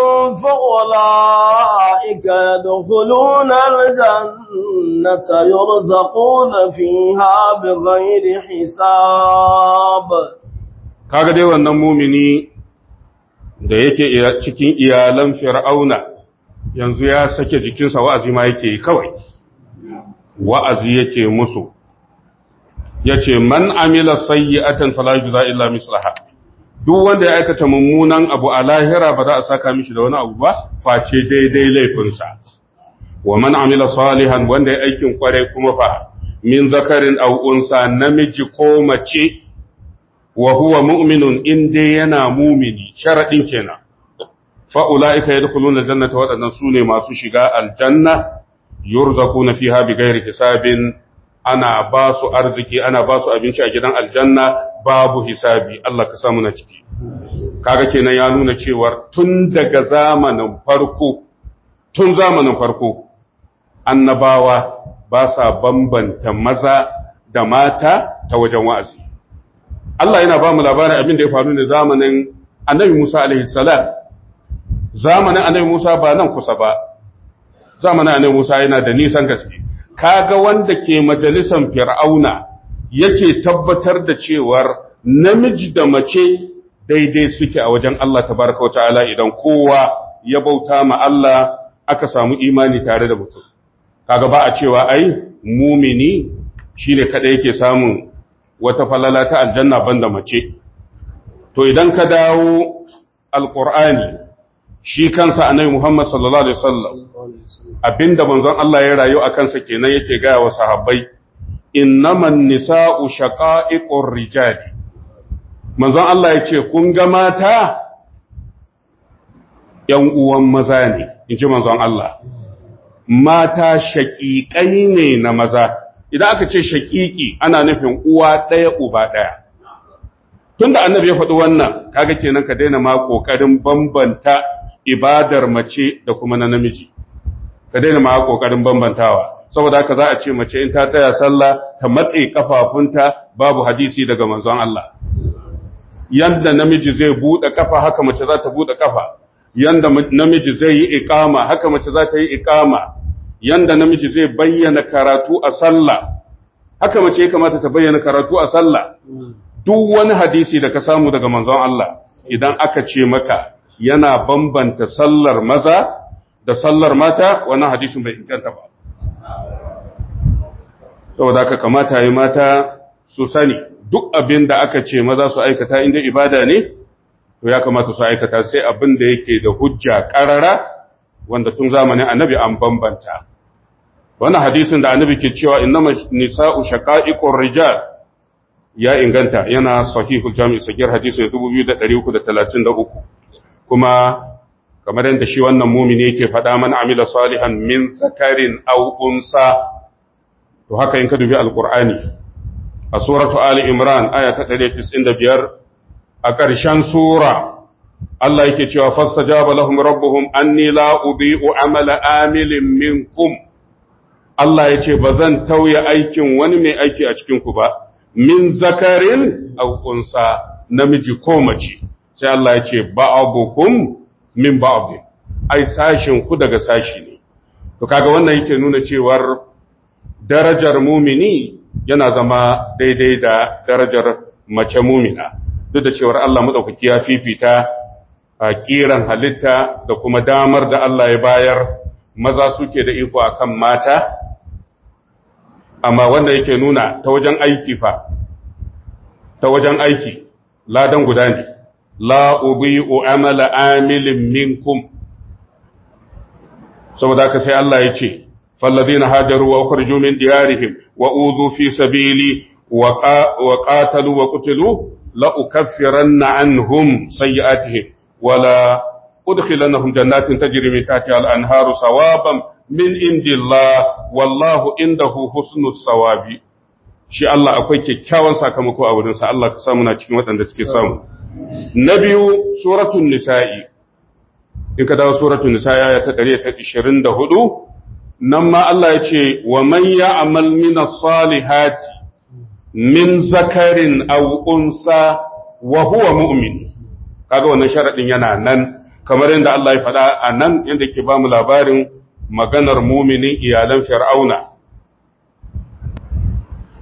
فأولئك يدخلون الجنة يرزقون فيها بغير حساب kaga dai wannan mumini da yake cikin iyalan fir'auna yanzu ya sake jikinsa wa'azi ma yake yi kawai wa'azi yake musu ya ce man amila sayyi'atan fala yujza illa mislaha duk wanda ya aikata mummunan abu a lahira ba za a saka mishi da wani abu ba face daidai laifinsa wa man amila salihan wanda ya aikin kware kuma fa min zakarin aw unsa namiji ko mace wa huwa mu'minun in dai yana mumini sharadin kenan fa ulaika yadkhuluna aljannata wadannan sune masu shiga aljanna yurzaquna fiha bighairi hisabin ana ba su arziki ana ba su abinci a gidan aljanna babu hisabi Allah ka samu na ciki kaga kenan ya nuna cewa tun daga zamanin farko tun zamanin farko annabawa ba sa bambanta maza da mata ta wajen wa'azi Allah yana ba mu labarin abin da ya faru ne zamanin annabi Musa alaihi salam zamanin annabi Musa ba nan kusa ba zamanin annabi Musa yana da nisan gaske kaga wanda ke majalisan fir'auna yake tabbatar da cewar namiji da mace daidai suke a wajen Allah tabaraka wa ta'ala idan kowa ya bauta ma Allah aka samu imani tare da mutum kaga ba a cewa ai mumini shine kada yake samun wata falala ta aljanna banda mace to idan ka dawo alqur'ani shi kansa annabi Muhammad sallallahu alaihi wasallam abinda manzon Allah ya rayu a kansa kenan yake gaya wa sahabbai innaman nisa'u shaqa'iqur rijali manzon Allah ya ce kun ga mata ‘yan uwan maza ne, in ji manzon Allah, mata shaƙiƙai ne na maza, idan aka ce shaƙiƙi ana nufin uwa ɗaya uba ɗaya. Tun da annabi ya faɗi wannan, kaga kenan ka daina ma ƙoƙarin bambanta ibadar mace da kuma na namiji, ka daina ma ƙoƙarin bambantawa. Saboda haka za a ce mace in ta tsaya sallah ta matse kafafunta babu hadisi daga manzon Allah. Yanda namiji zai buɗe kafa haka mace za ta buɗe kafa. yanda namiji zai yi ikama haka mace za ta yi ikama yanda namiji zai bayyana karatu a sallah haka mace ya kamata ta bayyana karatu a sallah duk wani hadisi da ka samu daga manzon Allah idan aka ce maka yana bambanta sallar maza da sallar mata wannan hadisin bai inganta ba saboda haka kamata yi mata su sani duk abin da aka ce maza su aikata inda ibada ne to ya kamata su aikata sai abin da yake da hujja ƙarara wanda tun zamanin annabi an bambanta wannan hadisin da annabi ke cewa innama nisa'u shaqa'iqur rijal ya inganta yana sahihul jami' sagir hadisin 2333 kuma kamar yadda shi wannan mumini yake faɗa man amila salihan min zakarin aw unsa to haka in ka dubi alqur'ani a suratu ali imran aya ta 195 a ƙarshen sura Allah yake cewa fastajaba lahum rabbuhum anni la udhi'u amala amilin minkum Allah yace bazan tauye aikin wani mai aiki a cikin ku ba min zakarin aw unsa namiji ko mace sai Allah yace ba'abukum min ba'd ai sashin ku daga sashi ne to kaga wannan yake nuna cewar darajar mumini yana zama daidai da darajar mace mumina duk da cewar Allah maɗaukaki ya fifita a ƙiran halitta da kuma damar da Allah ya bayar maza suke da iko akan mata amma wanda yake nuna ta wajen aiki fa ta wajen aiki ladan guda ne la ubi'u amala amilin minkum saboda haka sai Allah ya ce فالذين هاجروا وأخرجوا من ديارهم وأوذوا في سبيلي وقاتلوا وقتلوا لأكفرن عنهم سيئاتهم ولا أدخلنهم جنات تجري من تحتها الأنهار ثوابا من عند الله والله عنده حسن الثواب shi Allah akwai kyakkyawan sakamako a wurinsa Allah ka samu na cikin waɗanda suke samu na biyu suratul nisa'i in ka dawo suratul nisa'i ya ta 124 nan ma Allah ya ce wa man ya'mal min as-salihati min zakarin aw unsa wa huwa mu'min kaga wannan sharadin yana nan kamar yadda Allah ya faɗa a nan yadda ke ba mu labarin maganar muminin iyalan fir'auna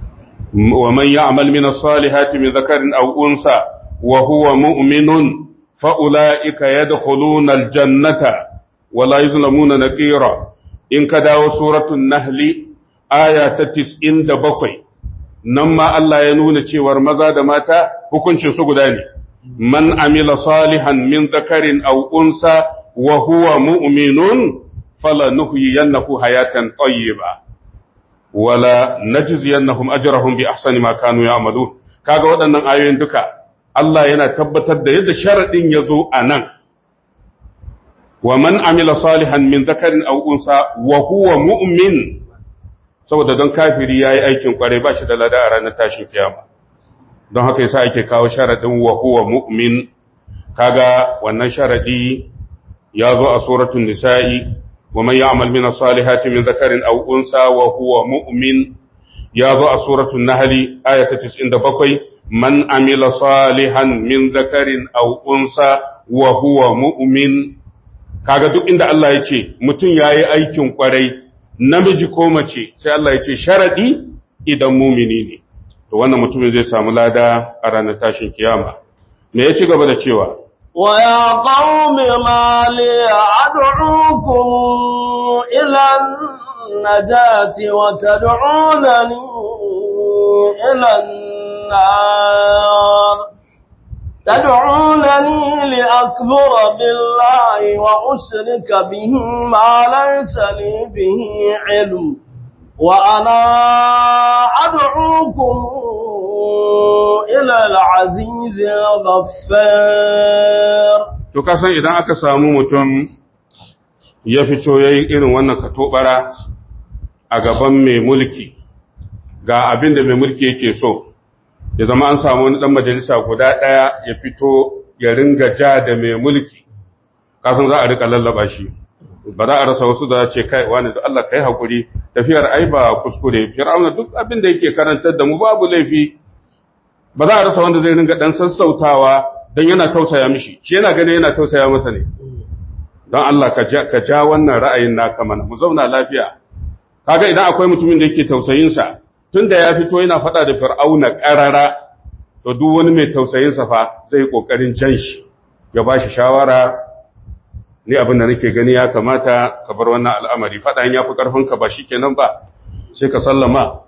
wa man ya'mal min as-salihati min zakarin aw unsa wa huwa mu'minun fa ulaika yadkhuluna aljannata wa la yuzlamuna naqira in ka dawo suratul nahli aya ta 97 nan ma Allah ya nuna cewar maza da mata hukuncin su guda ne man amila salihan min dhakarin aw unsa wa huwa mu'minun falanuhyiyannahu hayatan tayyiba wala najziyannahum ajrahum bi ahsani ma kanu ya'malun kaga waɗannan ayoyin duka Allah yana tabbatar da yadda sharadin yazo anan wa man amila salihan min dhakarin aw unsa wa huwa mu'min saboda don kafiri yayi aikin kware ba shi da lada a ranar tashin kiyama don haka yasa ake kawo sharadin wa huwa mu'min kaga wannan sharadi ya zo a suratul nisa'i wa man ya'mal min as-salihati min dhakarin aw unsa wa huwa mu'min ya zo a suratul nahl ayata 97 man amila salihan min dhakarin aw unsa wa huwa mu'min kaga duk inda Allah ya ce mutum yayi aikin kwarai namiji ko mace sai Allah ya ce sharadi idan mumini ne to wannan mutumin zai samu lada a ranar tashin kiyama me ya ci gaba da cewa ويا قوم ما لي أدعوكم إلى النجاة وتدعونني إلى النار تدعونني لأكبر بالله وأشرك به ما ليس لي به علم وأنا أدعوكم إلى العزيز الغفار to kasan idan aka samu mutum ya fito yayi irin wannan katobara a gaban mai mulki ga abin da mai mulki yake so ya zama an samu wani dan majalisa guda daya ya fito ya ringa ja da mai mulki kasan za a rika lallaba shi ba za a rasa wasu da ce kai wani da Allah kai hakuri tafiyar ai ba kuskure fir'auna duk abin da yake karantar da mu babu laifi ba za a rasa wanda zai ringa dan sassautawa dan yana tausaya mishi shi yana gane yana tausaya masa ne don Allah ka ja ka ja wannan ra'ayin naka mana mu zauna lafiya kaga idan akwai mutumin da yake tausayin sa tunda ya fito yana faɗa da fir'auna ƙarara to duk wani mai tausayin sa fa zai kokarin jan shi ya bashi shawara ni abin da nake gani ya kamata ka bar wannan al'amari faɗan ya fi ƙarfinka ba shi kenan ba sai ka sallama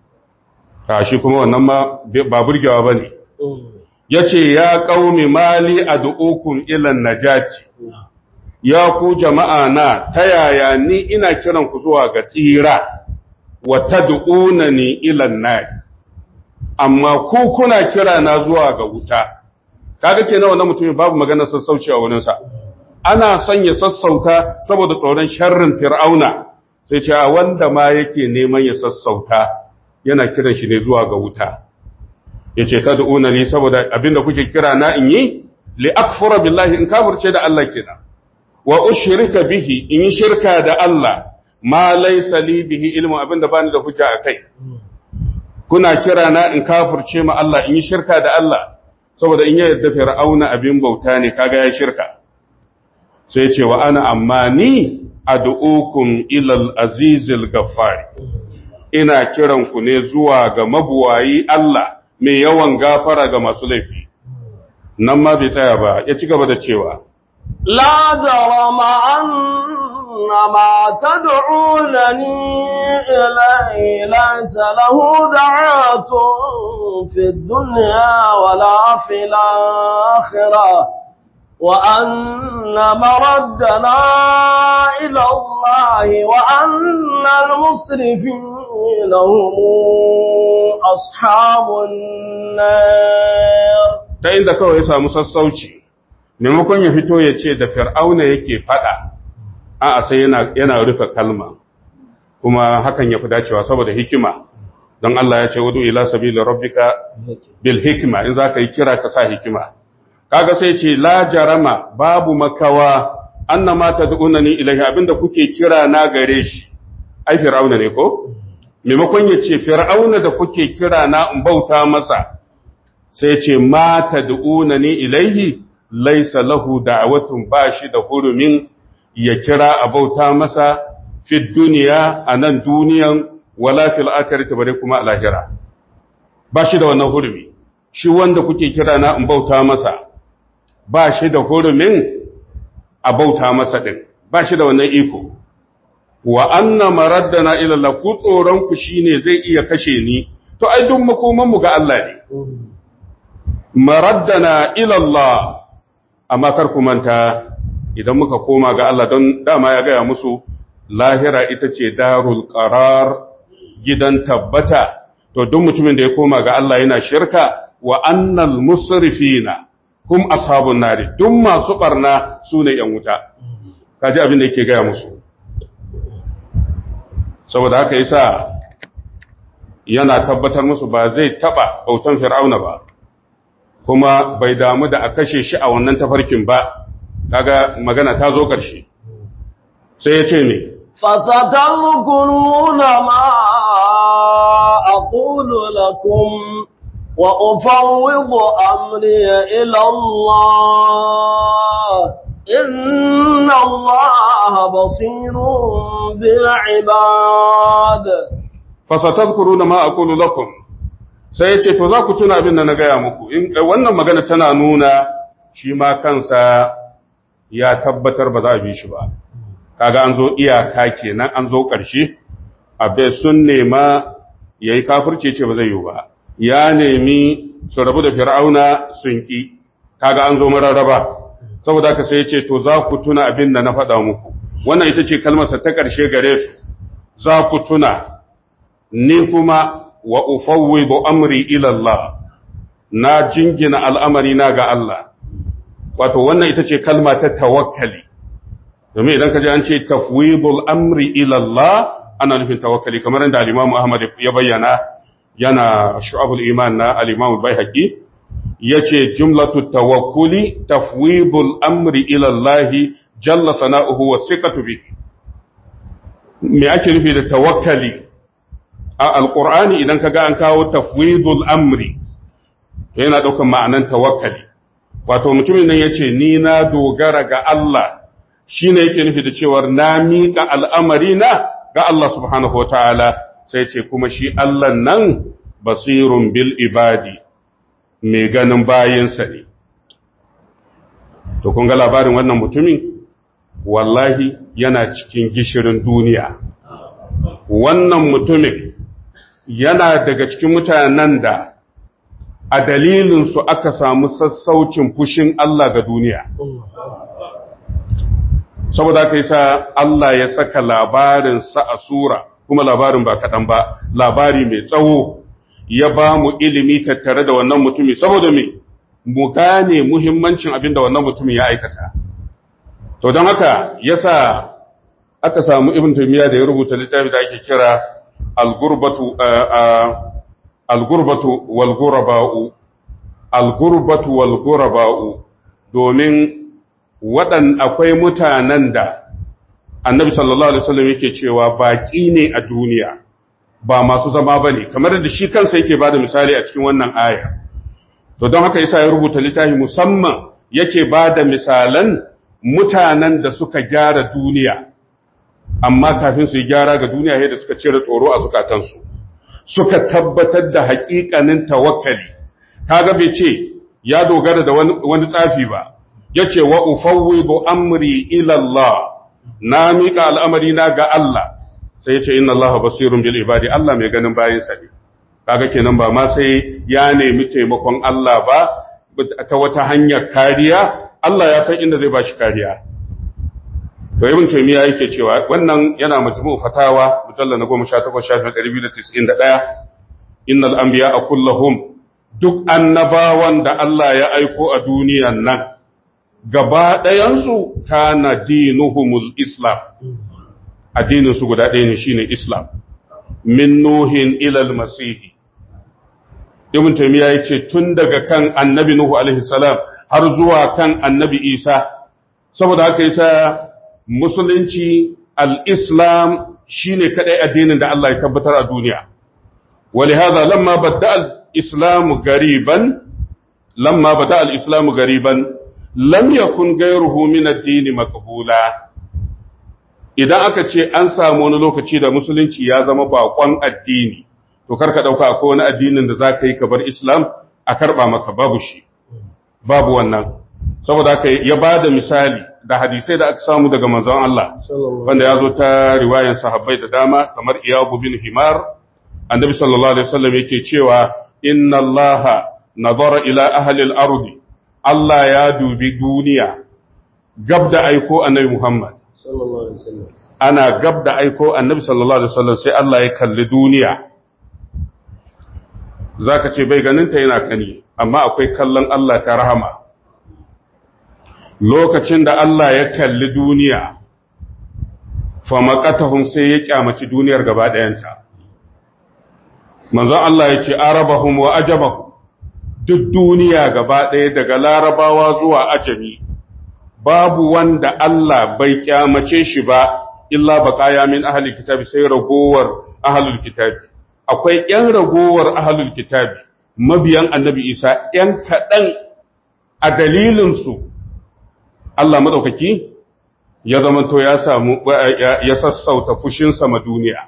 ta shi kuma wannan ma ba burgewa ba ne ya ce ya ƙaumi mali a du'ukun ilan najati ya ku jama'a na ta yaya ni ina kiran ku zuwa ga tsira wa ta du'una ni ilan na amma ku kuna kira na zuwa ga wuta kaga ke na wannan mutumin babu maganar sassauci a wurinsa ana son ya sassauta saboda tsoron sharrin fir'auna sai ce a wanda ma yake neman ya sassauta yana kiran shi ne zuwa ga wuta ya ce ta da'una ne saboda abinda kuke kira na in yi li akfura billahi in kafirce da Allah kenan wa ushrika bihi in yi shirka da Allah ma laysa li bihi ilmu abinda bani da hujja akai kuna kira na in kafirce ma Allah in yi shirka da Allah saboda in ya yadda fir'auna abin bauta ne kaga ya shirka sai ce wa ana amma ni ad'ukum ilal azizil gaffari ina kiran ku ne zuwa ga mabuwayi Allah mai yawan gafara ga masu laifi nan ma bai tsaya ba ya ci gaba da cewa لا جرم أن ما تدعونني إليه ليس له دعاة في الدنيا ولا في الآخرة وأن مردنا إلى الله وأن المسرفين هم أصحاب النار ta inda kawai ya samu sassauci maimakon ya fito ya ce da fir'auna yake fada a sai yana, yana rufe kalma kuma hakan ya fi dacewa saboda hikima don Allah ya ce wudu ila sabili rabbika bil hikima in za ka yi kira ka sa hikima kaga sai ce la jarama babu makawa annama tad'unani ilahi abinda kuke kira na gare shi ai fir'auna ne ko maimakon ya ce fir'auna da kuke kira na in bauta masa sai ce ma tad'unani ilaihi laysa lahu da'watun bashi da hurumin ya kira a bauta masa fi duniya anan duniyan wala fil akhirati bare kuma a lahira bashi da wannan hurumi shi wanda kuke kira na in bauta masa ba shi da hurumin a bauta masa ɗin ba shi da wannan iko wa anna maraddana ila Allah ku tsoron ku shine zai iya kashe ni to ai duk makoman mu ga Allah ne maraddana ila Allah amma kar ku manta idan muka koma ga Allah don dama ya gaya musu lahira ita ce darul qarar gidan tabbata to duk mutumin da ya koma ga Allah yana shirka wa annal musrifina hum ashabun nari duk masu barna sune yan wuta kaji abin da yake gaya musu saboda haka yasa yana tabbatar musu ba zai taba bautan fir'auna ba kuma bai damu da a kashe shi a wannan tafarkin ba kaga magana ta zo ƙarshe sai ya ce me فستذكرون ما أقول لكم وأفوض أمري إلى الله إن الله بصير بالعباد fasatazkuruna ma aqulu lakum sai yace to za ku tuna abin da na gaya muku in wannan magana tana nuna shi ma kansa ya tabbatar ba za a bi shi ba kaga an zo iyaka kenan an zo ƙarshe abe sun nema yayi kafirce ce ba zai yi ba ya nemi su rabu da fir'auna sun ki kaga an zo mararraba saboda haka sai yace to za ku tuna abin da na faɗa muku wannan ita ce kalmarsa ta ƙarshe gare su za ku tuna ni kuma wa ufawwidu amri ila Allah na jingina al'amari na ga Allah wato wannan ita ce kalma ta tawakkali domin idan ka ji an ce tafwidul amri ila Allah ana nufin tawakkali kamar yadda al-Imam Ahmad ya bayyana yana shu'abul iman na al-Imam Baihaqi yace jumlatu tawakkuli tafwidul amri ila Allah jalla sana'uhu wa siqatu bihi me ake nufi da tawakkali a alƙur'ani idan ka ga an kawo tafwidul amri to yana ɗaukan ma'anan tawakkali wato mutumin nan ya ce ni na dogara ga Allah shi ne yake nufi da cewar na miƙa al'amari na ga Allah subhanahu wa ta'ala sai ce kuma shi Allah nan basirun bil ibadi mai ganin bayansa ne to kun ga labarin wannan mutumin wallahi yana cikin gishirin duniya wannan mutumin yana daga cikin mutanen da a dalilinsu aka samu sassaucin fushin Allah ga duniya. Saboda aka yi sa Allah ya saka labarinsa a sura, kuma labarin ba kaɗan ba, labari mai tsawo ya ba mu ilimi tattare da wannan mutumi, saboda me, mu gane muhimmancin abin da wannan mutumin ya aikata. To don haka ya sa aka samu Ibn Taymiyyah da ya rubuta littafi da ake kira algurbatu algurbatu wal guraba'u algurbatu wal guraba'u domin waɗan akwai mutanen da annabi sallallahu alaihi wasallam yake cewa baki ne a duniya ba masu zama bane kamar da shi kansa yake bada misali a cikin wannan aya to don haka yasa ya rubuta littafi musamman yake bada misalan mutanen da suka gyara duniya amma kafin su yi gyara ga duniya yadda suka cire tsoro a zukatansu suka tabbatar da haƙiƙanin tawakkali kaga bai ce ya dogara da wani tsafi ba yace wa ufawwidu amri ila Allah na miƙa al'amari na ga Allah sai yace inna Allah basirun bil ibadi Allah mai ganin bayin sa ne kaga kenan ba ma sai ya nemi taimakon Allah ba ta wata hanyar kariya Allah ya san inda zai bashi kariya to ibn taymiya yake cewa wannan yana majmu' fatawa mujalla na 18 shafin 291 innal anbiya kulluhum duk annabawan da Allah ya aiko a duniyan nan gaba ɗayan su kana dinuhumul islam addinin su guda ɗaya ne shine islam min nuhin ila al-masih ibn taymiya yace tun daga kan annabi nuhu alaihi salam har zuwa kan annabi isa saboda haka yasa musulunci al'islam shi ne kaɗai addinin da Allah ya tabbatar a duniya. Wali haza lamma bada al'islamu gariban, lamma bada al'islamu gariban, lam yakun gairuhu min addini makabula. Idan aka ce an samu wani lokaci da musulunci ya zama baƙon addini, to karka ɗauka akwai wani addinin da za ka yi ka bar Islam a karɓa maka babu shi, babu wannan. saboda haka ya ba da misali da hadisai da aka samu daga manzon Allah wanda ya zo ta riwayan sahabbai da dama kamar iyabu bin himar annabi sallallahu alaihi wasallam yake cewa inna Allah nazara ila ahli al-ard Allah ya dubi duniya gab da aiko annabi Muhammad sallallahu alaihi wasallam ana gab da aiko annabi sallallahu alaihi wasallam sai Allah ya kalli duniya zaka ce bai ganin ta yana kani amma akwai kallon Allah ta rahama lokacin da Allah ya kalli duniya fa maqatahum sai ya kyamaci duniyar gaba ɗayanta manzon Allah ya ce arabahum wa ajabahum duk duniya gaba ɗaya daga larabawa zuwa ajami babu wanda Allah bai kyamace shi ba illa baqaya min ahli kitabi sai ragowar ahlul kitabi akwai ƴan ragowar ahlul kitabi mabiyan annabi Isa ƴan kaɗan a dalilin su Allah madaukaki ya zamanto ya samu ya sassauta fushin sama duniya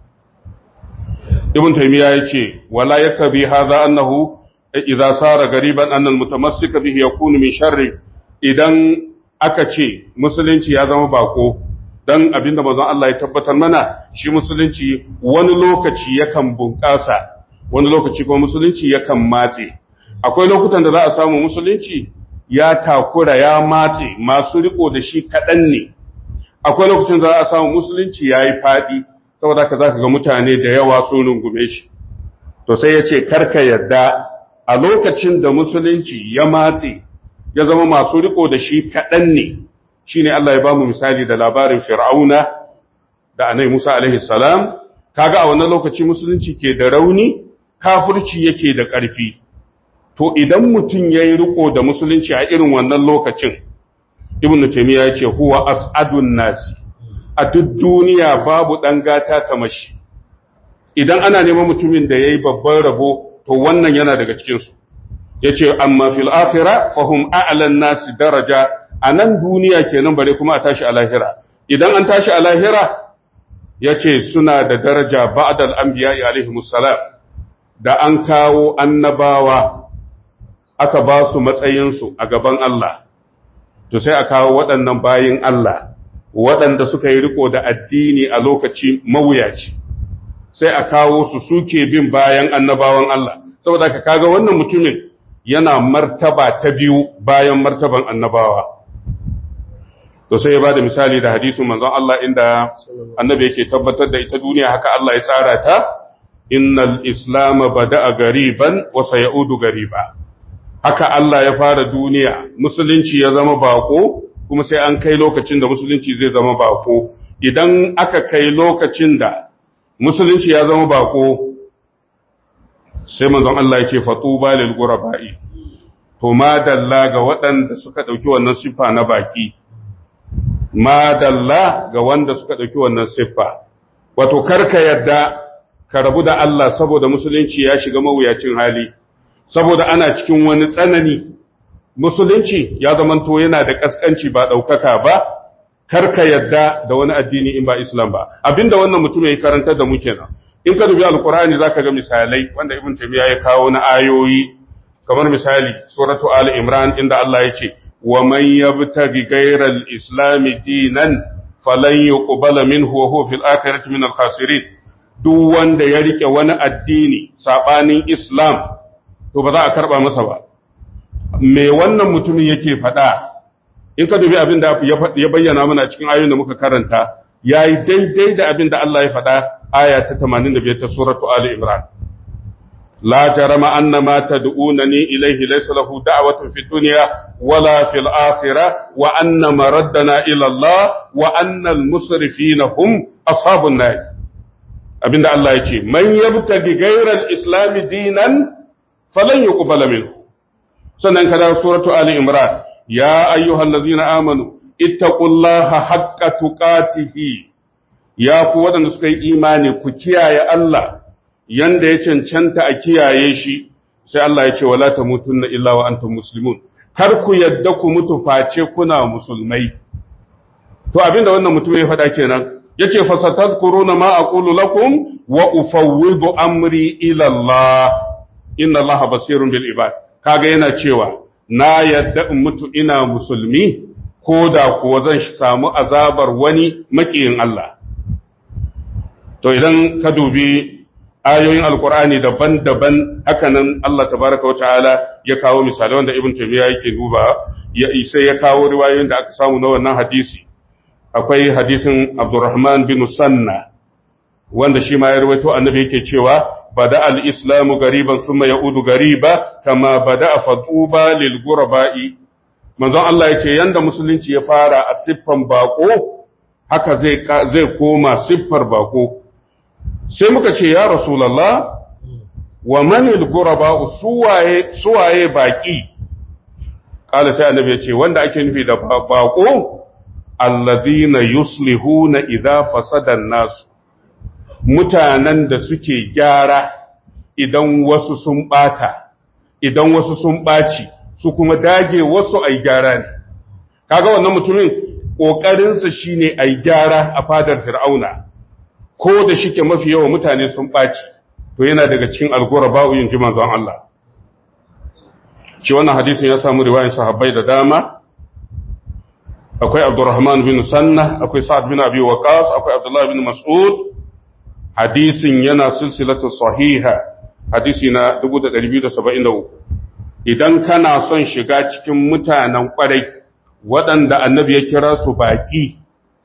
ibn taymiya yace wala yakbi hadha annahu idza sara gariban anna almutamassika bihi yakunu min sharri idan aka ce musulunci ya zama bako dan abinda manzon Allah ya tabbatar mana shi musulunci wani lokaci yakan bunƙasa wani lokaci kuma musulunci yakan matse akwai lokutan da za a samu musulunci ya takura ya matse masu riko da shi kaɗan ne akwai lokacin da za a samu musulunci ya yi faɗi saboda ka za ka ga mutane da yawa sun rungume shi to sai ya ce karka yadda a lokacin da musulunci ya matse ya zama masu riko da shi kaɗan ne shi ne Allah ya ba mu misali da labarin fir'auna da anai Musa alaihi salam kaga a wannan lokaci musulunci ke da rauni kafirci yake da ƙarfi to idan mutum ya yi riko da musulunci a irin wannan lokacin ibn taymiya ya ce huwa as'adun nasi a duk duniya babu ɗan gata kamar shi idan ana neman mutumin da ya yi babban rabo to wannan yana daga cikinsu ya ce amma fil akhira fahum a'lan nasi daraja a nan duniya kenan bare kuma a tashi a lahira idan an tashi a lahira ya ce suna da daraja ba'dal anbiya alaihimus salam da an kawo annabawa aka ba su matsayinsu a gaban Allah to sai a kawo waɗannan bayin Allah waɗanda suka yi riko da addini a lokaci mawuyaci sai a kawo su suke bin bayan annabawan Allah saboda ka kaga wannan mutumin yana martaba ta biyu bayan martaban annabawa to sai ya bada misali da hadisin manzon Allah inda annabi yake tabbatar da ita duniya haka Allah ya tsara ta innal islam bada'a gariban wa sayaudu gariba haka Allah ya fara duniya musulunci ya zama bako kuma sai an kai lokacin da musulunci zai zama bako idan aka kai lokacin da musulunci ya zama bako sai manzon Allah ya ce fatuba lil ghurabai to madalla ga waɗanda suka dauki wannan siffa na baki madalla ga wanda suka dauki wannan siffa wato karka yadda ka rabu da Allah saboda musulunci ya shiga mawuyacin hali saboda ana cikin wani tsanani musulunci ya zamanto yana da kaskanci ba ɗaukaka ba karka yadda da wani addini in ba islam ba abinda wannan mutum ya karantar da mu kenan in ka dubi alkur'ani zaka ga misalai wanda ibn taymiya ya kawo na ayoyi kamar misali suratu ali imran inda Allah ya ce wa man yabtaghi ghayra al-islam dinan falan yuqbala minhu wa huwa fil akhirati min al-khasirin duk wanda ya rike wani addini sabanin islam to ba za a karba masa ba me wannan mutumin yake faɗa in ka dubi abin da ya bayyana mana cikin ayoyin da muka karanta yayi daidai da abin da Allah ya faɗa aya ta 85 ta suratu ali imran la jarama anna ma tad'unani ilayhi laysa lahu da'watun fid dunya wala fil akhirah wa anna maraddana ila Allah wa anna al musrifina hum ashabun nar abinda Allah ya ce man yabtagi ghayra al islam dinan falan yuqbala minhu sannan kada suratu ali imran ya ayyuhallazina amanu ittaqullaha haqqa tuqatihi ya ku wadanda suka yi imani ku kiyaye Allah yanda ya cancanta a kiyaye shi sai Allah ya ce wala tamutunna illa wa antum muslimun kar ku yadda ku mutu face kuna musulmai to abinda wannan mutum ya faɗa kenan yace fasatadkuruna ma aqulu lakum wa ufawwidu amri ila Allah inna Allah basirun bil ibad kaga yana cewa na yadda in mutu ina musulmi ko da kuwa zan samu azabar wani makiyin Allah to idan ka dubi ayoyin alkur'ani daban-daban hakanan Allah tabaraka wata'ala ya kawo misalai wanda ibn taymiya yake duba ya sai ya kawo riwayoyin da aka samu na wannan hadisi akwai hadisin Abdurrahman bin Sanna wanda shi ma ya rawaito annabi yake cewa bada al-islamu gariban thumma yaudu gariba kama bada fatuba lil ghuraba'i manzon Allah yace yanda musulunci ya fara a siffan bako haka zai zai koma siffar bako sai muka ce ya rasulullah wa manil ghuraba'u suwaye suwaye baki kala sai annabi yace wanda ake nufi da bako alladhina yuslihuna idza fasada an-nas mutanen da suke gyara idan wasu sun bata idan wasu sun baci su kuma dage wasu ai gyara ne kaga wannan mutumin kokarinsa shine ai gyara a fadar fir'auna ko da shike mafi yawa mutane sun baci to yana daga cikin alguraba yin ji manzon Allah shi wannan hadisin ya samu riwayan sahabbai da dama akwai Abdurrahman bin Sanna akwai Sa'ad bin Abi Waqqas akwai Abdullah bin Mas'ud hadisin yana silsilatu sahiha hadisi na 2273 idan kana son shiga cikin mutanen kwarai waɗanda annabi ya kira su baki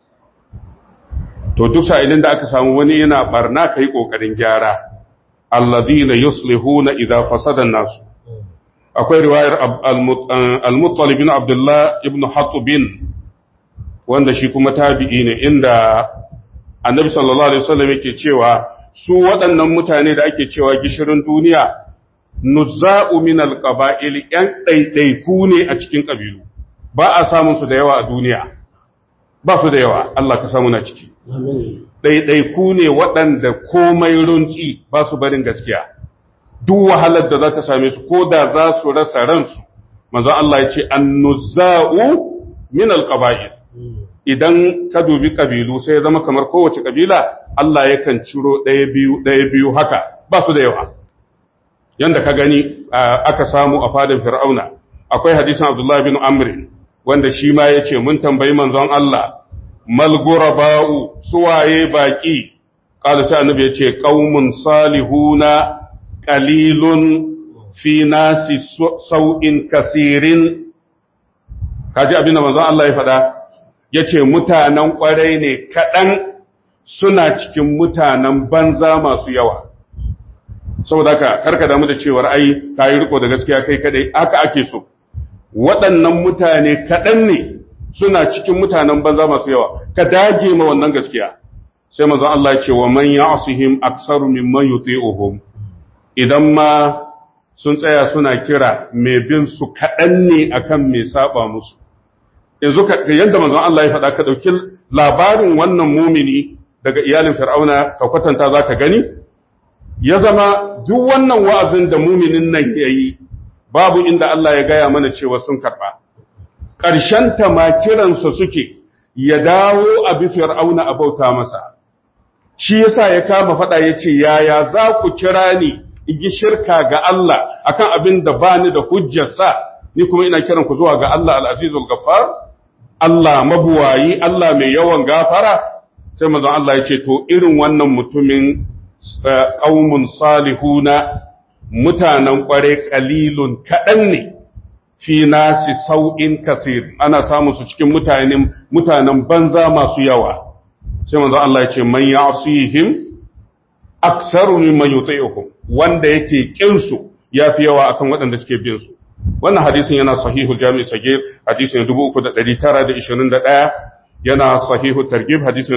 to duk sa'ilin da aka samu wani yana barna kai kokarin gyara alladhina yuslihuna idza fasada an-nas akwai riwayar al-muttalib bin abdullah ibn hatubin wanda shi kuma tabi'i ne inda annabi sallallahu alaihi wasallam yake cewa su waɗannan mutane da ake cewa gishirin duniya nuzza'u min alqaba'il yan ɗaiɗaiku ne a cikin ƙabilu ba a samun su da yawa a duniya ba su da yawa Allah ka samu na ciki ɗaiɗaiku ne waɗanda komai runci ba su barin gaskiya duk wahalar da za ta same su ko da za su rasa ransu manzo Allah ya ce annuzza'u min alqaba'il idan ka dubi kabilu sai ya zama kamar kowace kabila Allah yakan ciro ɗaya biyu ɗaya biyu haka ba su da yawa yanda ka gani aka samu a fadin fir'auna akwai hadisin abdullahi bin amr wanda shi ma ya ce mun tambayi manzon Allah mal guraba'u suwaye baki qala sai annabi ya ce qaumun salihuna qalilun fi nasi sau'in kasirin kaji abin da manzon Allah ya faɗa ya ce mutanen ƙwarai ne kaɗan suna cikin mutanen banza masu yawa saboda ka karka damu da cewar ai ka yi riko da gaskiya kai kadai haka ake so waɗannan mutane kaɗan ne suna cikin mutanen banza masu yawa ka dage ma wannan gaskiya sai mazan Allah ce wa man ya'sihim aktsaru mimman yuti'uhum idan ma sun tsaya suna kira mai bin su kaɗan ne akan mai saba musu yanzu yadda manzon Allah ya faɗa ka ɗauki labarin wannan mumini daga iyalin fir'auna ka kwatanta za ka gani ya zama duk wannan wa'azin da muminin nan ya yi babu inda Allah ya gaya mana cewa sun karɓa ta ma kiransa suke ya dawo a bi fir'auna a bauta masa shi yasa ya kama faɗa ya ce yaya za ku kira ni in yi shirka ga Allah akan abin da bani da hujjarsa ni kuma ina kiran ku zuwa ga Allah al-azizul ghaffar Allah mabuwayi, Allah mai yawan gafara, sai mazan Allah ya ce, To, irin wannan mutumin ƙaumun salihuna mutanen ƙware ƙalilun kaɗan ne, fi nasi sau'in kasir, ana samun su cikin mutanen banza masu yawa. Sai mazan Allah ya ce, Man ya asihim, aksaru min man wanda yake ƙinsu ya fi yawa akan waɗanda suke bin su. wannan hadisin yana sahihul jami'i sagir hadisin 3921 yana sahihul targhib hadisin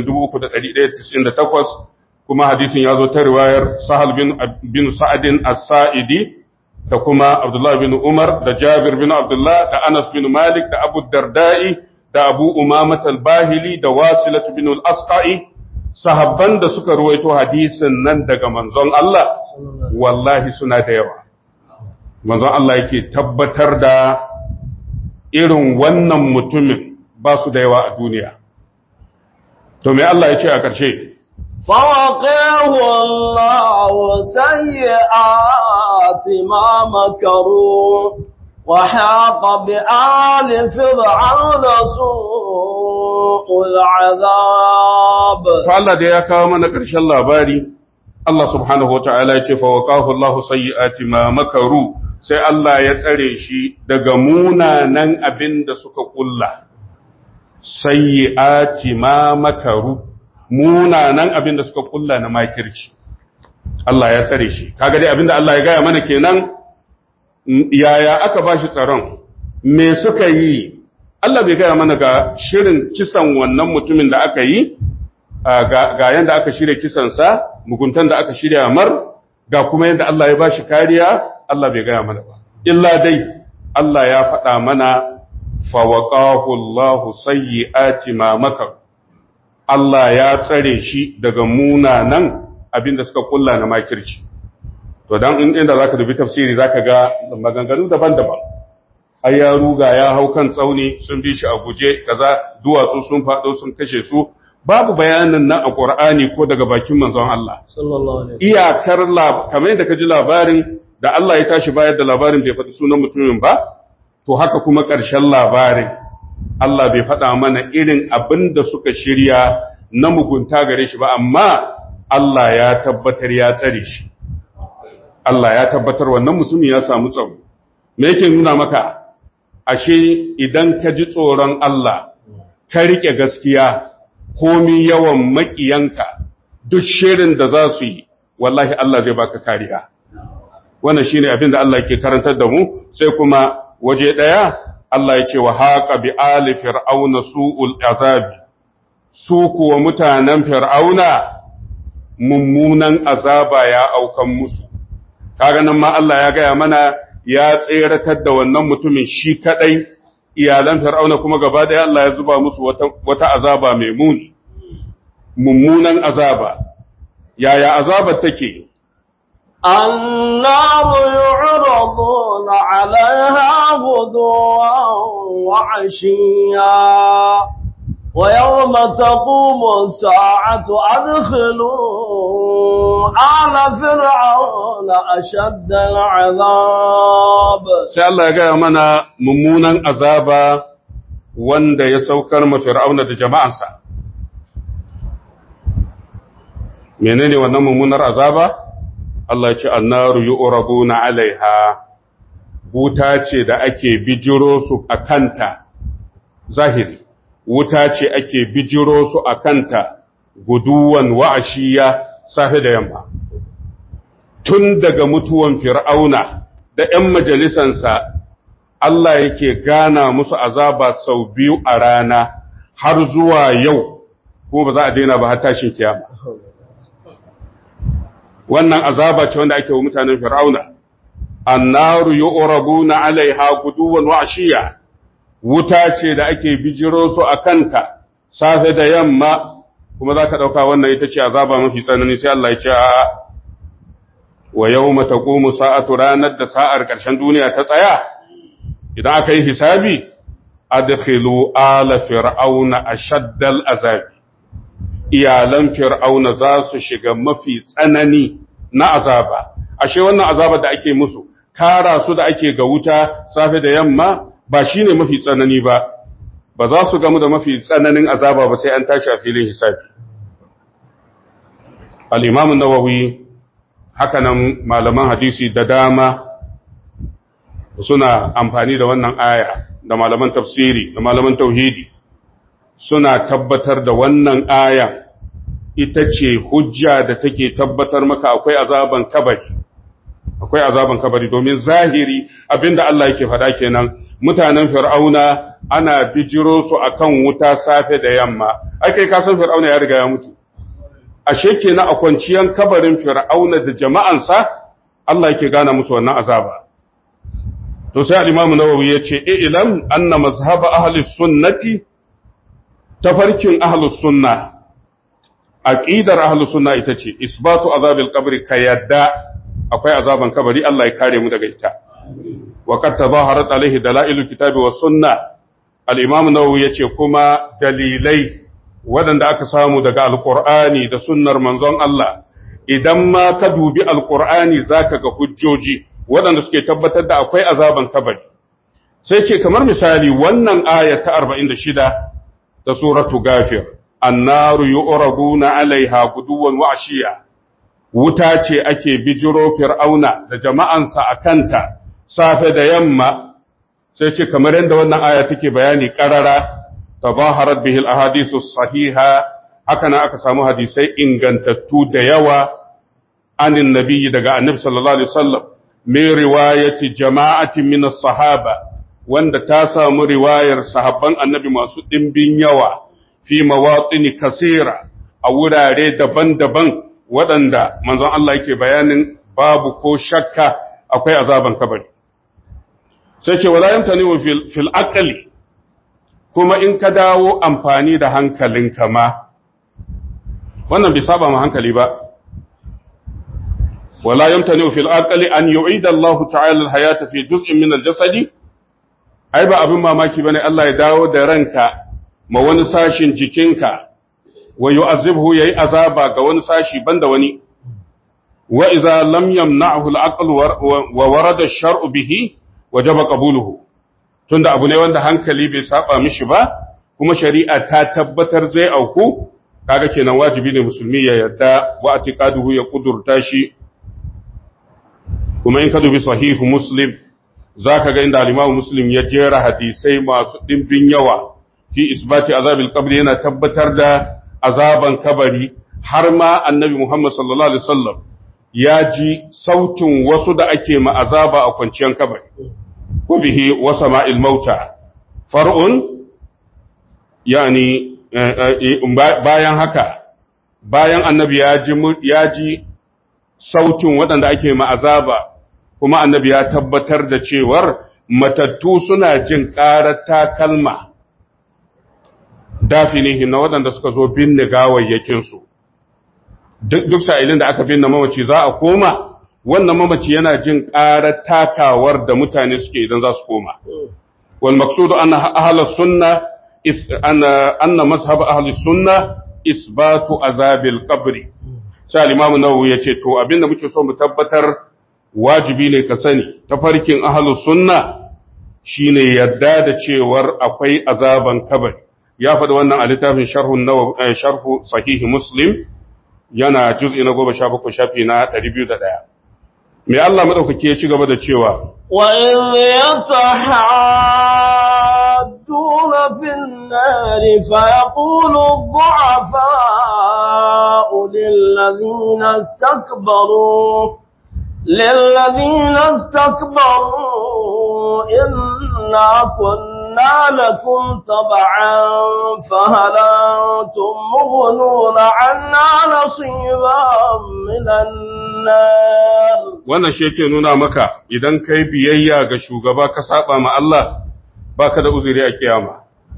3198 kuma hadisin ya zo ta riwayar sahal bin bin sa'adin as-sa'idi da kuma abdullah bin umar da jabir bin abdullah da anas bin malik da abu darda'i da abu umamat al-bahili da wasilat bin al-asqa'i sahabban da suka ruwaito hadisin nan daga manzon Allah wallahi suna da yawa manzon Allah yake tabbatar da irin wannan mutumin ba su da yawa a duniya. To me Allah ya ce a ƙarshe? فوقيه الله سيئات ما مكروا وحاق بآل فرعون سوء العذاب fa Allah da ya kawo mana ƙarshen labari Allah subhanahu wata'ala ya ce fa waqahu Allahu sayyi'ati ma makaru sai Allah ya tsare shi daga munanan abin da suka kulla sayyi'ati ma makaru munanan abin da suka kulla na makirci Allah ya tsare shi kaga dai abin da Allah ya gaya mana kenan yaya aka bashi tsaron me suka yi Allah bai gaya mana ga shirin kisan wannan mutumin da aka yi ga yanda aka shirya kisansa muguntan da aka shirya mar ga kuma yanda Allah ya bashi kariya Allah bai gaya mana ba illa dai Allah ya faɗa mana fawaqahu Allahu sayyi'ati ma makar Allah ya tsare shi daga munanan abinda suka kulla na makirci to dan in inda zaka dubi tafsiri zaka ga maganganu daban-daban ai ya ruga ya hau kan tsauni sun bi shi a guje kaza duwatsu sun faɗo sun kashe su babu bayanin nan a Qur'ani ko daga bakin manzon Allah sallallahu alaihi iyakar kamar yadda ka ji labarin da Allah ya tashi bayar da labarin bai faɗi sunan mutumin ba to haka kuma ƙarshen labarin Allah bai faɗa mana irin abin da suka shirya na mugunta gare shi ba amma Allah ya tabbatar ya tsare shi Allah ya tabbatar wannan mutumin ya samu tsaro me yake nuna maka ashe idan ka ji tsoron Allah ka riƙe gaskiya komi yawan maƙiyanka duk shirin da za su yi wallahi Allah zai baka kariya wannan shine abin da Allah ke karantar da mu sai kuma waje daya Allah ya ce wa haqa bi ali fir'auna su'ul azabi su kuwa mutanen fir'auna mummunan azaba ya aukan musu kaga nan ma Allah ya gaya mana ya tseratar da wannan mutumin shi kadai iyalan fir'auna kuma gaba daya Allah ya zuba musu wata, wata azaba mai muni mummunan azaba yaya azabar take النار يعرضون عليها غدوا وعشيا ويوم تقوم الساعة أدخلوا آل فرعون أشد العذاب sai Allah ya gaya mana mummunan azaba wanda ya saukar ma fir'auna da jama'ansa menene wannan mummunar azaba Allah ya ce annaru yu'raduna 'alaiha wuta ce da ake bijiro su akanta zahiri wuta ce ake bijiro su akanta guduwan wa'ashiya safe da yamma tun daga mutuwan fir'auna da ‘yan majalisansa Allah yake gana musu azaba sau biyu a rana har zuwa yau kuma ba za a daina ba har tashin kiyama wannan azaba ce wanda ake wa mutanen fir'auna annaru yu'rabuna 'alaiha guduwan wa ashiya wuta ce da ake bijiro su a kanta safe da yamma kuma zaka dauka wannan ita ce azaba mafi tsanani sai Allah ya ce a wa yawma taqumu sa'atu ranar da sa'ar ƙarshen duniya ta tsaya idan aka yi hisabi adkhilu ala fir'auna ashaddal azabi iyalan fir'auna za su shiga mafi tsanani na azaba ashe wannan azabar da ake musu kara su da ake ga wuta safe da yamma ba shine mafi tsanani ba ba za su gamu da mafi tsananin azaba ba sai an tashi a filin hisabi al-imam an-nawawi haka nan malaman hadisi da dama suna amfani da wannan aya da malaman tafsiri da malaman tauhidi suna tabbatar da wannan aya ita ce hujja da take tabbatar maka akwai azaban kabari akwai azaban kabari domin zahiri abinda Allah yake faɗa kenan mutanen fir'auna ana bijiro su akan wuta safe da yamma ai kai ka san fir'auna ya riga ya mutu ashe kenan a kwanciyan kabarin fir'auna da jama'ansa Allah yake gana musu wannan azaba to sai al-Imam Nawawi yace ilam anna mazhab ahli sunnati tafarkin ahli sunna aqidar ahli sunna ita ce isbatu azabil qabri kayadda akwai azaban kabari Allah ya kare mu daga ita wa qad tazaharat alaihi dalailul kitabi was sunna al-Imam Nawawi yace kuma dalilai waɗanda aka samu daga alqur'ani da sunnar manzon Allah idan ma ka dubi alqur'ani zaka ga hujjoji waɗanda suke tabbatar da akwai azaban kabari sai ce kamar misali wannan aya ta 46 ta suratu gafir annaru yu'raduna alaiha guduwan wa ashiya wuta ce ake bijiro fir'auna da jama'ansa a kanta safe da yamma sai ce kamar yadda wannan aya take bayani karara tazaharat bihi al-ahadithu sahiha haka na aka samu hadisai ingantattu da yawa anin nabiyyi daga annabi sallallahu alaihi wasallam min riwayati jama'atin min as-sahaba wanda ta samu riwayar sahabban annabi masu dimbin yawa fi mawatini kasira a wurare daban-daban waɗanda manzon Allah yake bayanin babu ko shakka akwai azaban kabari sai ce wala yamtani wa fil, fil aqli kuma in ka dawo amfani da hankalinka ma wannan bai saba ma hankali ba wala yamtani fil aqli an yu'ida Allah ta'ala al-hayata fi juz'in min al-jasadi ai ba abin mamaki bane Allah ya dawo da ranka ma wani sashin jikinka wa yu'azibhu yayi azaba ga wani sashi banda wani wa idza lam yamna'hu al-aql wa warada ash-shar'u bihi wajaba qabuluhu tunda abu ne wanda hankali bai saba mishi ba kuma shari'a ta tabbatar zai auku kaga kenan wajibi ne musulmi ya yarda wa atiqaduhu ya kudurta shi kuma in ka dubi sahihu muslim zaka ga inda al-imam muslim ya jera hadisai masu dimbin yawa fi isbati azabil qabri yana tabbatar da azaban kabari har ma annabi muhammad sallallahu alaihi wasallam ya ji sautin wasu da ake ma azaba a kwanciyar kabari ko bihi wa sama'il mauta far'un yani bayan haka bayan annabi ya ji ya ji sautin waɗanda ake ma'azaba kuma annabi ya tabbatar da cewar matattu suna jin ƙarar takalma dafinihi na waɗanda suka zo binne gawayyakinsu duk sa'ilin da aka binne mamaci za a koma wannan mamaci yana jin ƙarar takawar da mutane suke idan za su koma wal maqsudu anna ahlus sunna anna mazhab ahlus sunna isbatu azabil qabri sai al-imam nawawi yace to abinda muke so mu tabbatar wajibi ne ka sani tafarkin ahlus sunna shine yadda da cewar akwai azaban kabari ya faɗi wannan a littafin sharhu nawawi sharhu sahih muslim yana juz'i na 17 shafi na 201 me Allah madaukake ya ci gaba da cewa wa in yatahadduna fin nari fa yaqulu ad-du'afa'u lil ladhina istakbaru للذين استكبروا إنا كنا لكم تبعا فهل أنتم مغنون عنا نصيبا من النار wannan shi yake nuna maka idan kai biyayya ga shugaba ka saba ma Allah baka da uzuri a kiyama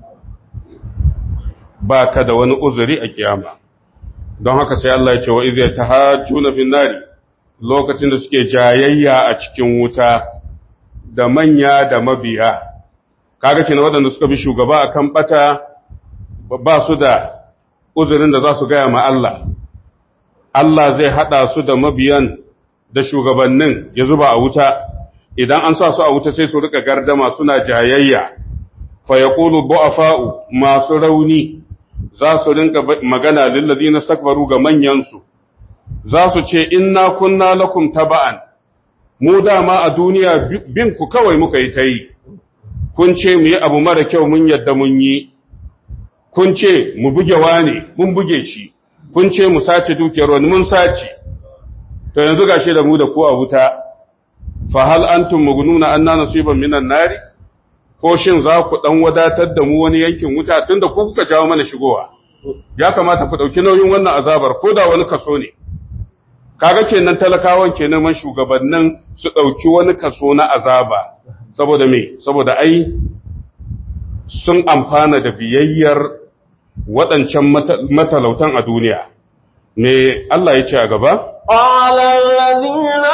baka da wani uzuri a kiyama don haka sai Allah ya ce wa iz yatahajjuna fin nari lokacin da suke jayayya a cikin wuta da manya da mabiya kaga kina waɗanda suka bi shugaba akan bata ba su da uzurin da za su gaya ma Allah Allah zai hada su da mabiyan da shugabannin ya zuba a wuta idan an sa su a wuta sai su rika gardama suna jayayya fa yaqulu du'afa'u masu rauni za su rinka magana lil ladina stakbaru ga manyan su za su ce inna kunna lakum taba'an mu dama a duniya bin ku kawai muka yi ta yi kun ce mu yi abu mara kyau mun yadda mun yi kun ce mu buge wane mun buge shi kun ce mu sace dukiyar wani mun sace to yanzu gashi da mu da ku a wuta fa hal antum mugununa anna nasiban minan nari ko shin za ku dan wadatar da mu wani yankin wuta tunda ku kuka jawo mana shigowa ya kamata ku dauki nauyin wannan azabar ko da wani kaso ne kaga kenan talakawan kenan man shugabannin su dauki wani kaso na azaba saboda me saboda ai sun amfana da biyayyar waɗancan matalautan a duniya me Allah ya ce a gaba قال الذين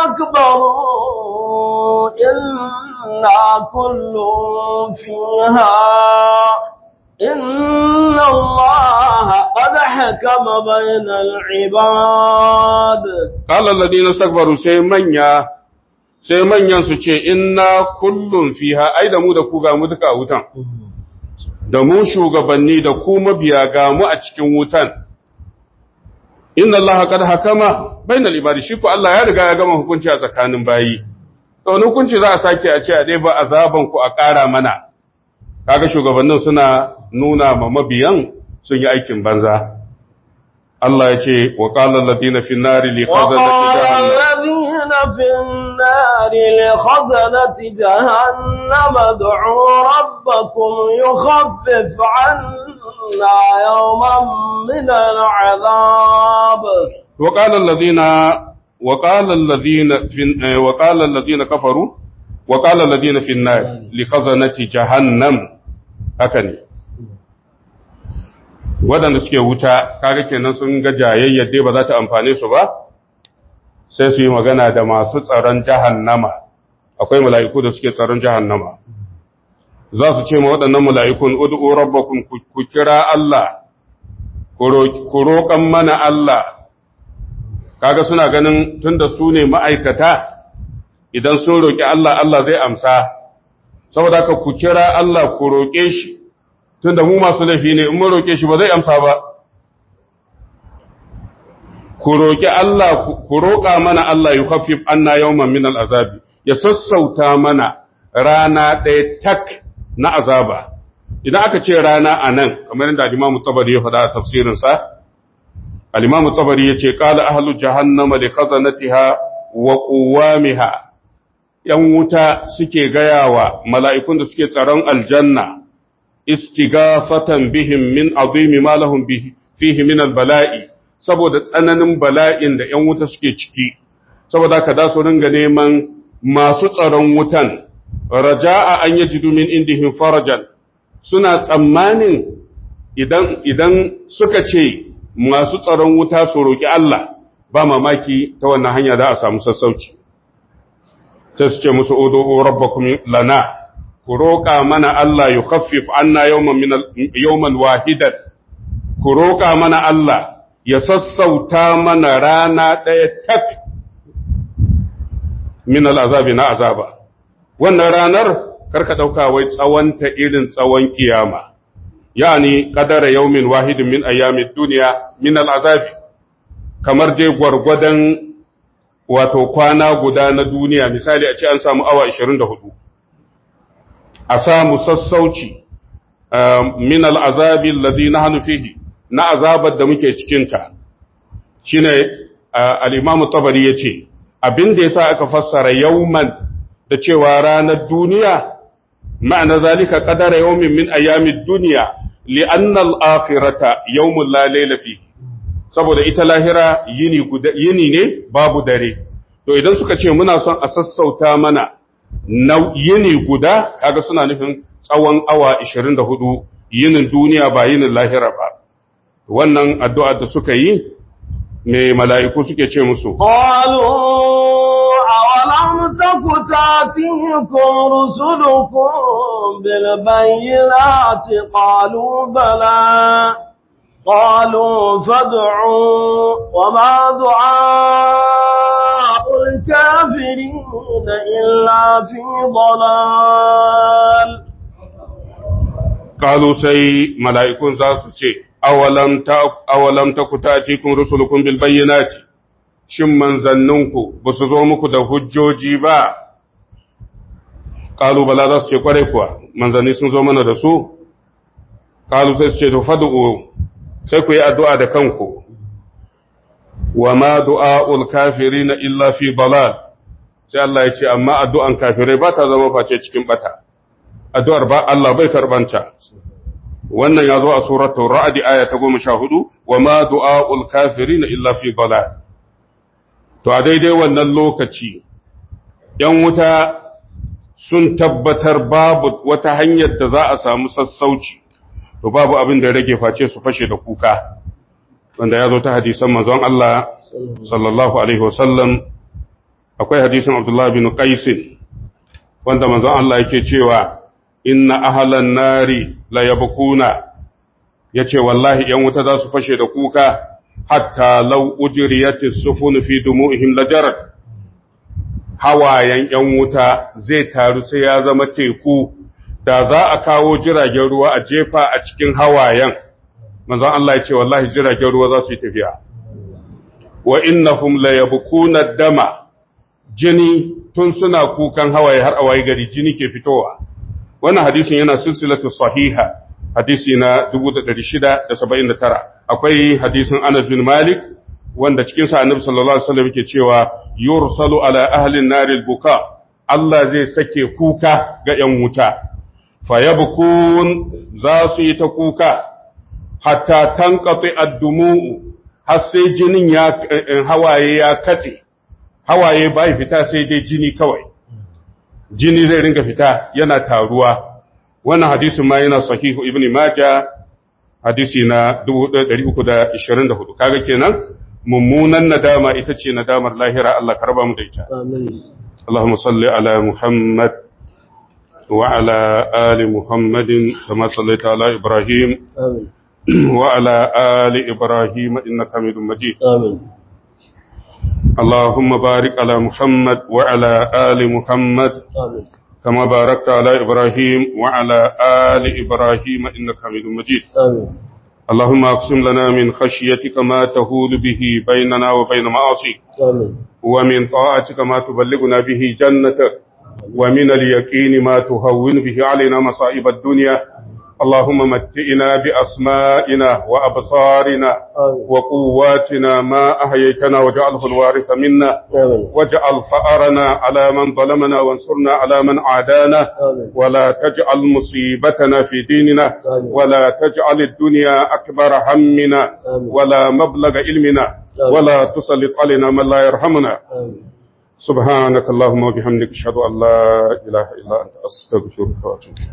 استكبروا إنا كل فيها إن الله قد حكم بين العباد قال الذين استكبروا sai manya sai manyan su ce inna kullum fiha ai da mu da ku ga mu duka a wutan da mu shugabanni da ku mabiya ga mu a cikin wutan inna Allah qad hakama bainal ibadi shi ko Allah ya riga ya gama hukunci a tsakanin bayi to wani hukunci za a sake a ce a dai ba azaban ku a ƙara mana kaga shugabannin suna nuna ma mabiyan sun yi aikin banza Allah ya ce wa qala alladhina fi an-nari li khazanati jahannam الذين في النار لخزنة جهنم ادعوا ربكم يخفف عنا يوما من العذاب وقال الذين وقال الذين في وقال الذين كفروا وقال الذين في النار لخزنة جهنم هكذا waɗanda suke wuta kaga kenan sun ga jayayyar dai ba za ta amfane su ba sai su yi magana da masu tsaron jahannama akwai mala'iku da suke tsaron jahannama za su ce ma waɗannan mala'ikun ud'u rabbakum ku kira Allah ku roƙan mana Allah kaga suna ganin tunda su ne ma'aikata idan sun roƙi Allah Allah zai amsa saboda ka ku kira Allah ku roƙe shi tunda mu masu laifi ne in mun roƙe shi ba zai amsa ba ku roƙi Allah ku roƙa mana Allah ya khafif anna yawman min al'azabi ya sassauta mana rana ɗaya tak na azaba idan aka ce rana a nan kamar yadda Imam Tabari ya faɗa a tafsirinsa al-Imam Tabari ya ce qala ahlu jahannama li khazanatiha wa quwamiha yan wuta suke gayawa mala'ikun da suke tsaron aljanna istighafatan bihim min azimi ma lahum fihi min al-bala'i saboda tsananin bala'in da ‘yan wuta suke ciki, saboda ka da su ringa neman masu tsaron wutan, raja'a an yi jidumin indihin farajan, suna tsammanin idan, idan suka ce masu tsaron wuta su roƙi Allah, ba mamaki ta wannan hanya za a samu sassauci. Sai su ce musu odo rabbakum lana, ku roƙa mana Allah yi khaffif anna yawman wahidan, ku roƙa mana Allah ya sassauta mana rana ɗaya tak min al'azabi na azaba. Wannan ranar karka ɗauka wai tsawonta irin tsawon kiyama, yani ƙadara yaumin wahidin min ayyamin duniya min al'azabi, kamar dai gwargwadon wato kwana guda na duniya, misali a ce an samu awa 24. A samu sassauci min al'azabi lazi na hannu fihi. na azabar da muke cikinta shi ne al'imamu tabari ya ce abin da ya sa aka fassara yauman da cewa ranar duniya ma'ana zalika ƙadara yaumin min ayyamin duniya li'annal akhirata yaumun lalailafi saboda ita lahira yini ne babu dare to idan suka ce muna son a sassauta mana na yini guda kaga suna nufin tsawon awa 24 yinin duniya ba yinin lahira ba wannan addu'ar da suka yi mai mala'iku suke ce musu. Ƙwalu, a walam ta ku ta tikun rusulukun bilbayyana ce ƙwalu bala, ƙwalu fadu'u wa ma du'a ulkafiri da illa fi dalal. Ƙalu sai mala'ikun za su ce, awalam ta awalam ta kutatikum rusulukum bil bayyinati shin manzanninku ba su zo muku da hujjoji ba qalu bala za su ce kware kuwa manzanni sun zo mana da su qalu sai su ce to fad'u sai ku yi addu'a da kanku wa ma du'aul kafirin illa fi dalal sai Allah ya ce amma addu'an kafirai ba ta zama face cikin bata addu'ar ba Allah bai karbanta wannan ya zo a suratul ra'd aya ta 14 wa ma du'aul kafirin illa fi dalal to a daidai wannan lokaci yan wuta sun tabbatar babu wata hanyar da za a samu sassauci to babu abin da rage face su fashe da kuka wanda ya zo ta hadisan manzon Allah sallallahu alaihi wasallam akwai hadisin Abdullah bin Qais wanda manzon Allah yake cewa inna ahlan nari la yabkuna yace wallahi yan wuta za su fashe da kuka hatta law ujriyat as-sufun fi dumu'ihim lajarat hawayen ‘yan wuta zai taru sai ya zama teku, da za a kawo jiragen ruwa a jefa a cikin hawayen, manzon Allah ya ce wallahi jiragen ruwa za su yi tafiya. Wa innahum la yabkuna dama jini tun suna kukan hawaye har a waye gari jini ke fitowa. Wannan hadisin yana silsilatu sahiha, hadisi na 679. Akwai hadisin Anas bin Malik, wanda cikinsa annabi sallallahu alaihi wasallam yake cewa yursalu ala ahlin naril buka Allah zai sake kuka ga ‘yan wuta, fayabkun za su yi ta kuka, hatta tankafi addumu har sai jinin ya hawaye ya katse, hawaye bai fita sai dai jini kawai, jini zai ringa fita yana taruwa. Wannan hadisin ma yana sahihu Ibn Majah hadisi na 324, kaga kenan mummunan nadama ita ce nadamar lahira Allah ka raba mu da ita. اللهم صل على محمد وعلى آل محمد كما صليت على إبراهيم آمين وعلى آل إبراهيم إنك حميد مجيد آمين اللهم بارك على محمد وعلى آل محمد آمين كما باركت على إبراهيم وعلى آل إبراهيم إنك حميد مجيد آمين اللهم اقسم لنا من خشيتك ما تهول به بيننا وبين معاصيك آمين ومن طاعتك ما تبلغنا به جنتك ومن اليقين ما تهون به علينا مصائب الدنيا اللهم متئنا بأسمائنا وأبصارنا آمين وقواتنا ما أحييتنا واجعله الوارث منا آمين واجعل فأرنا على من ظلمنا وانصرنا على من عادانا آمين ولا تجعل مصيبتنا في ديننا آمين. ولا تجعل الدنيا أكبر همنا آمين. ولا مبلغ علمنا آمين. ولا تسلط علينا من لا يرحمنا آمين سبحانك اللهم وبحمدك اشهد ان لا اله الا انت استغفرك واتوب إليك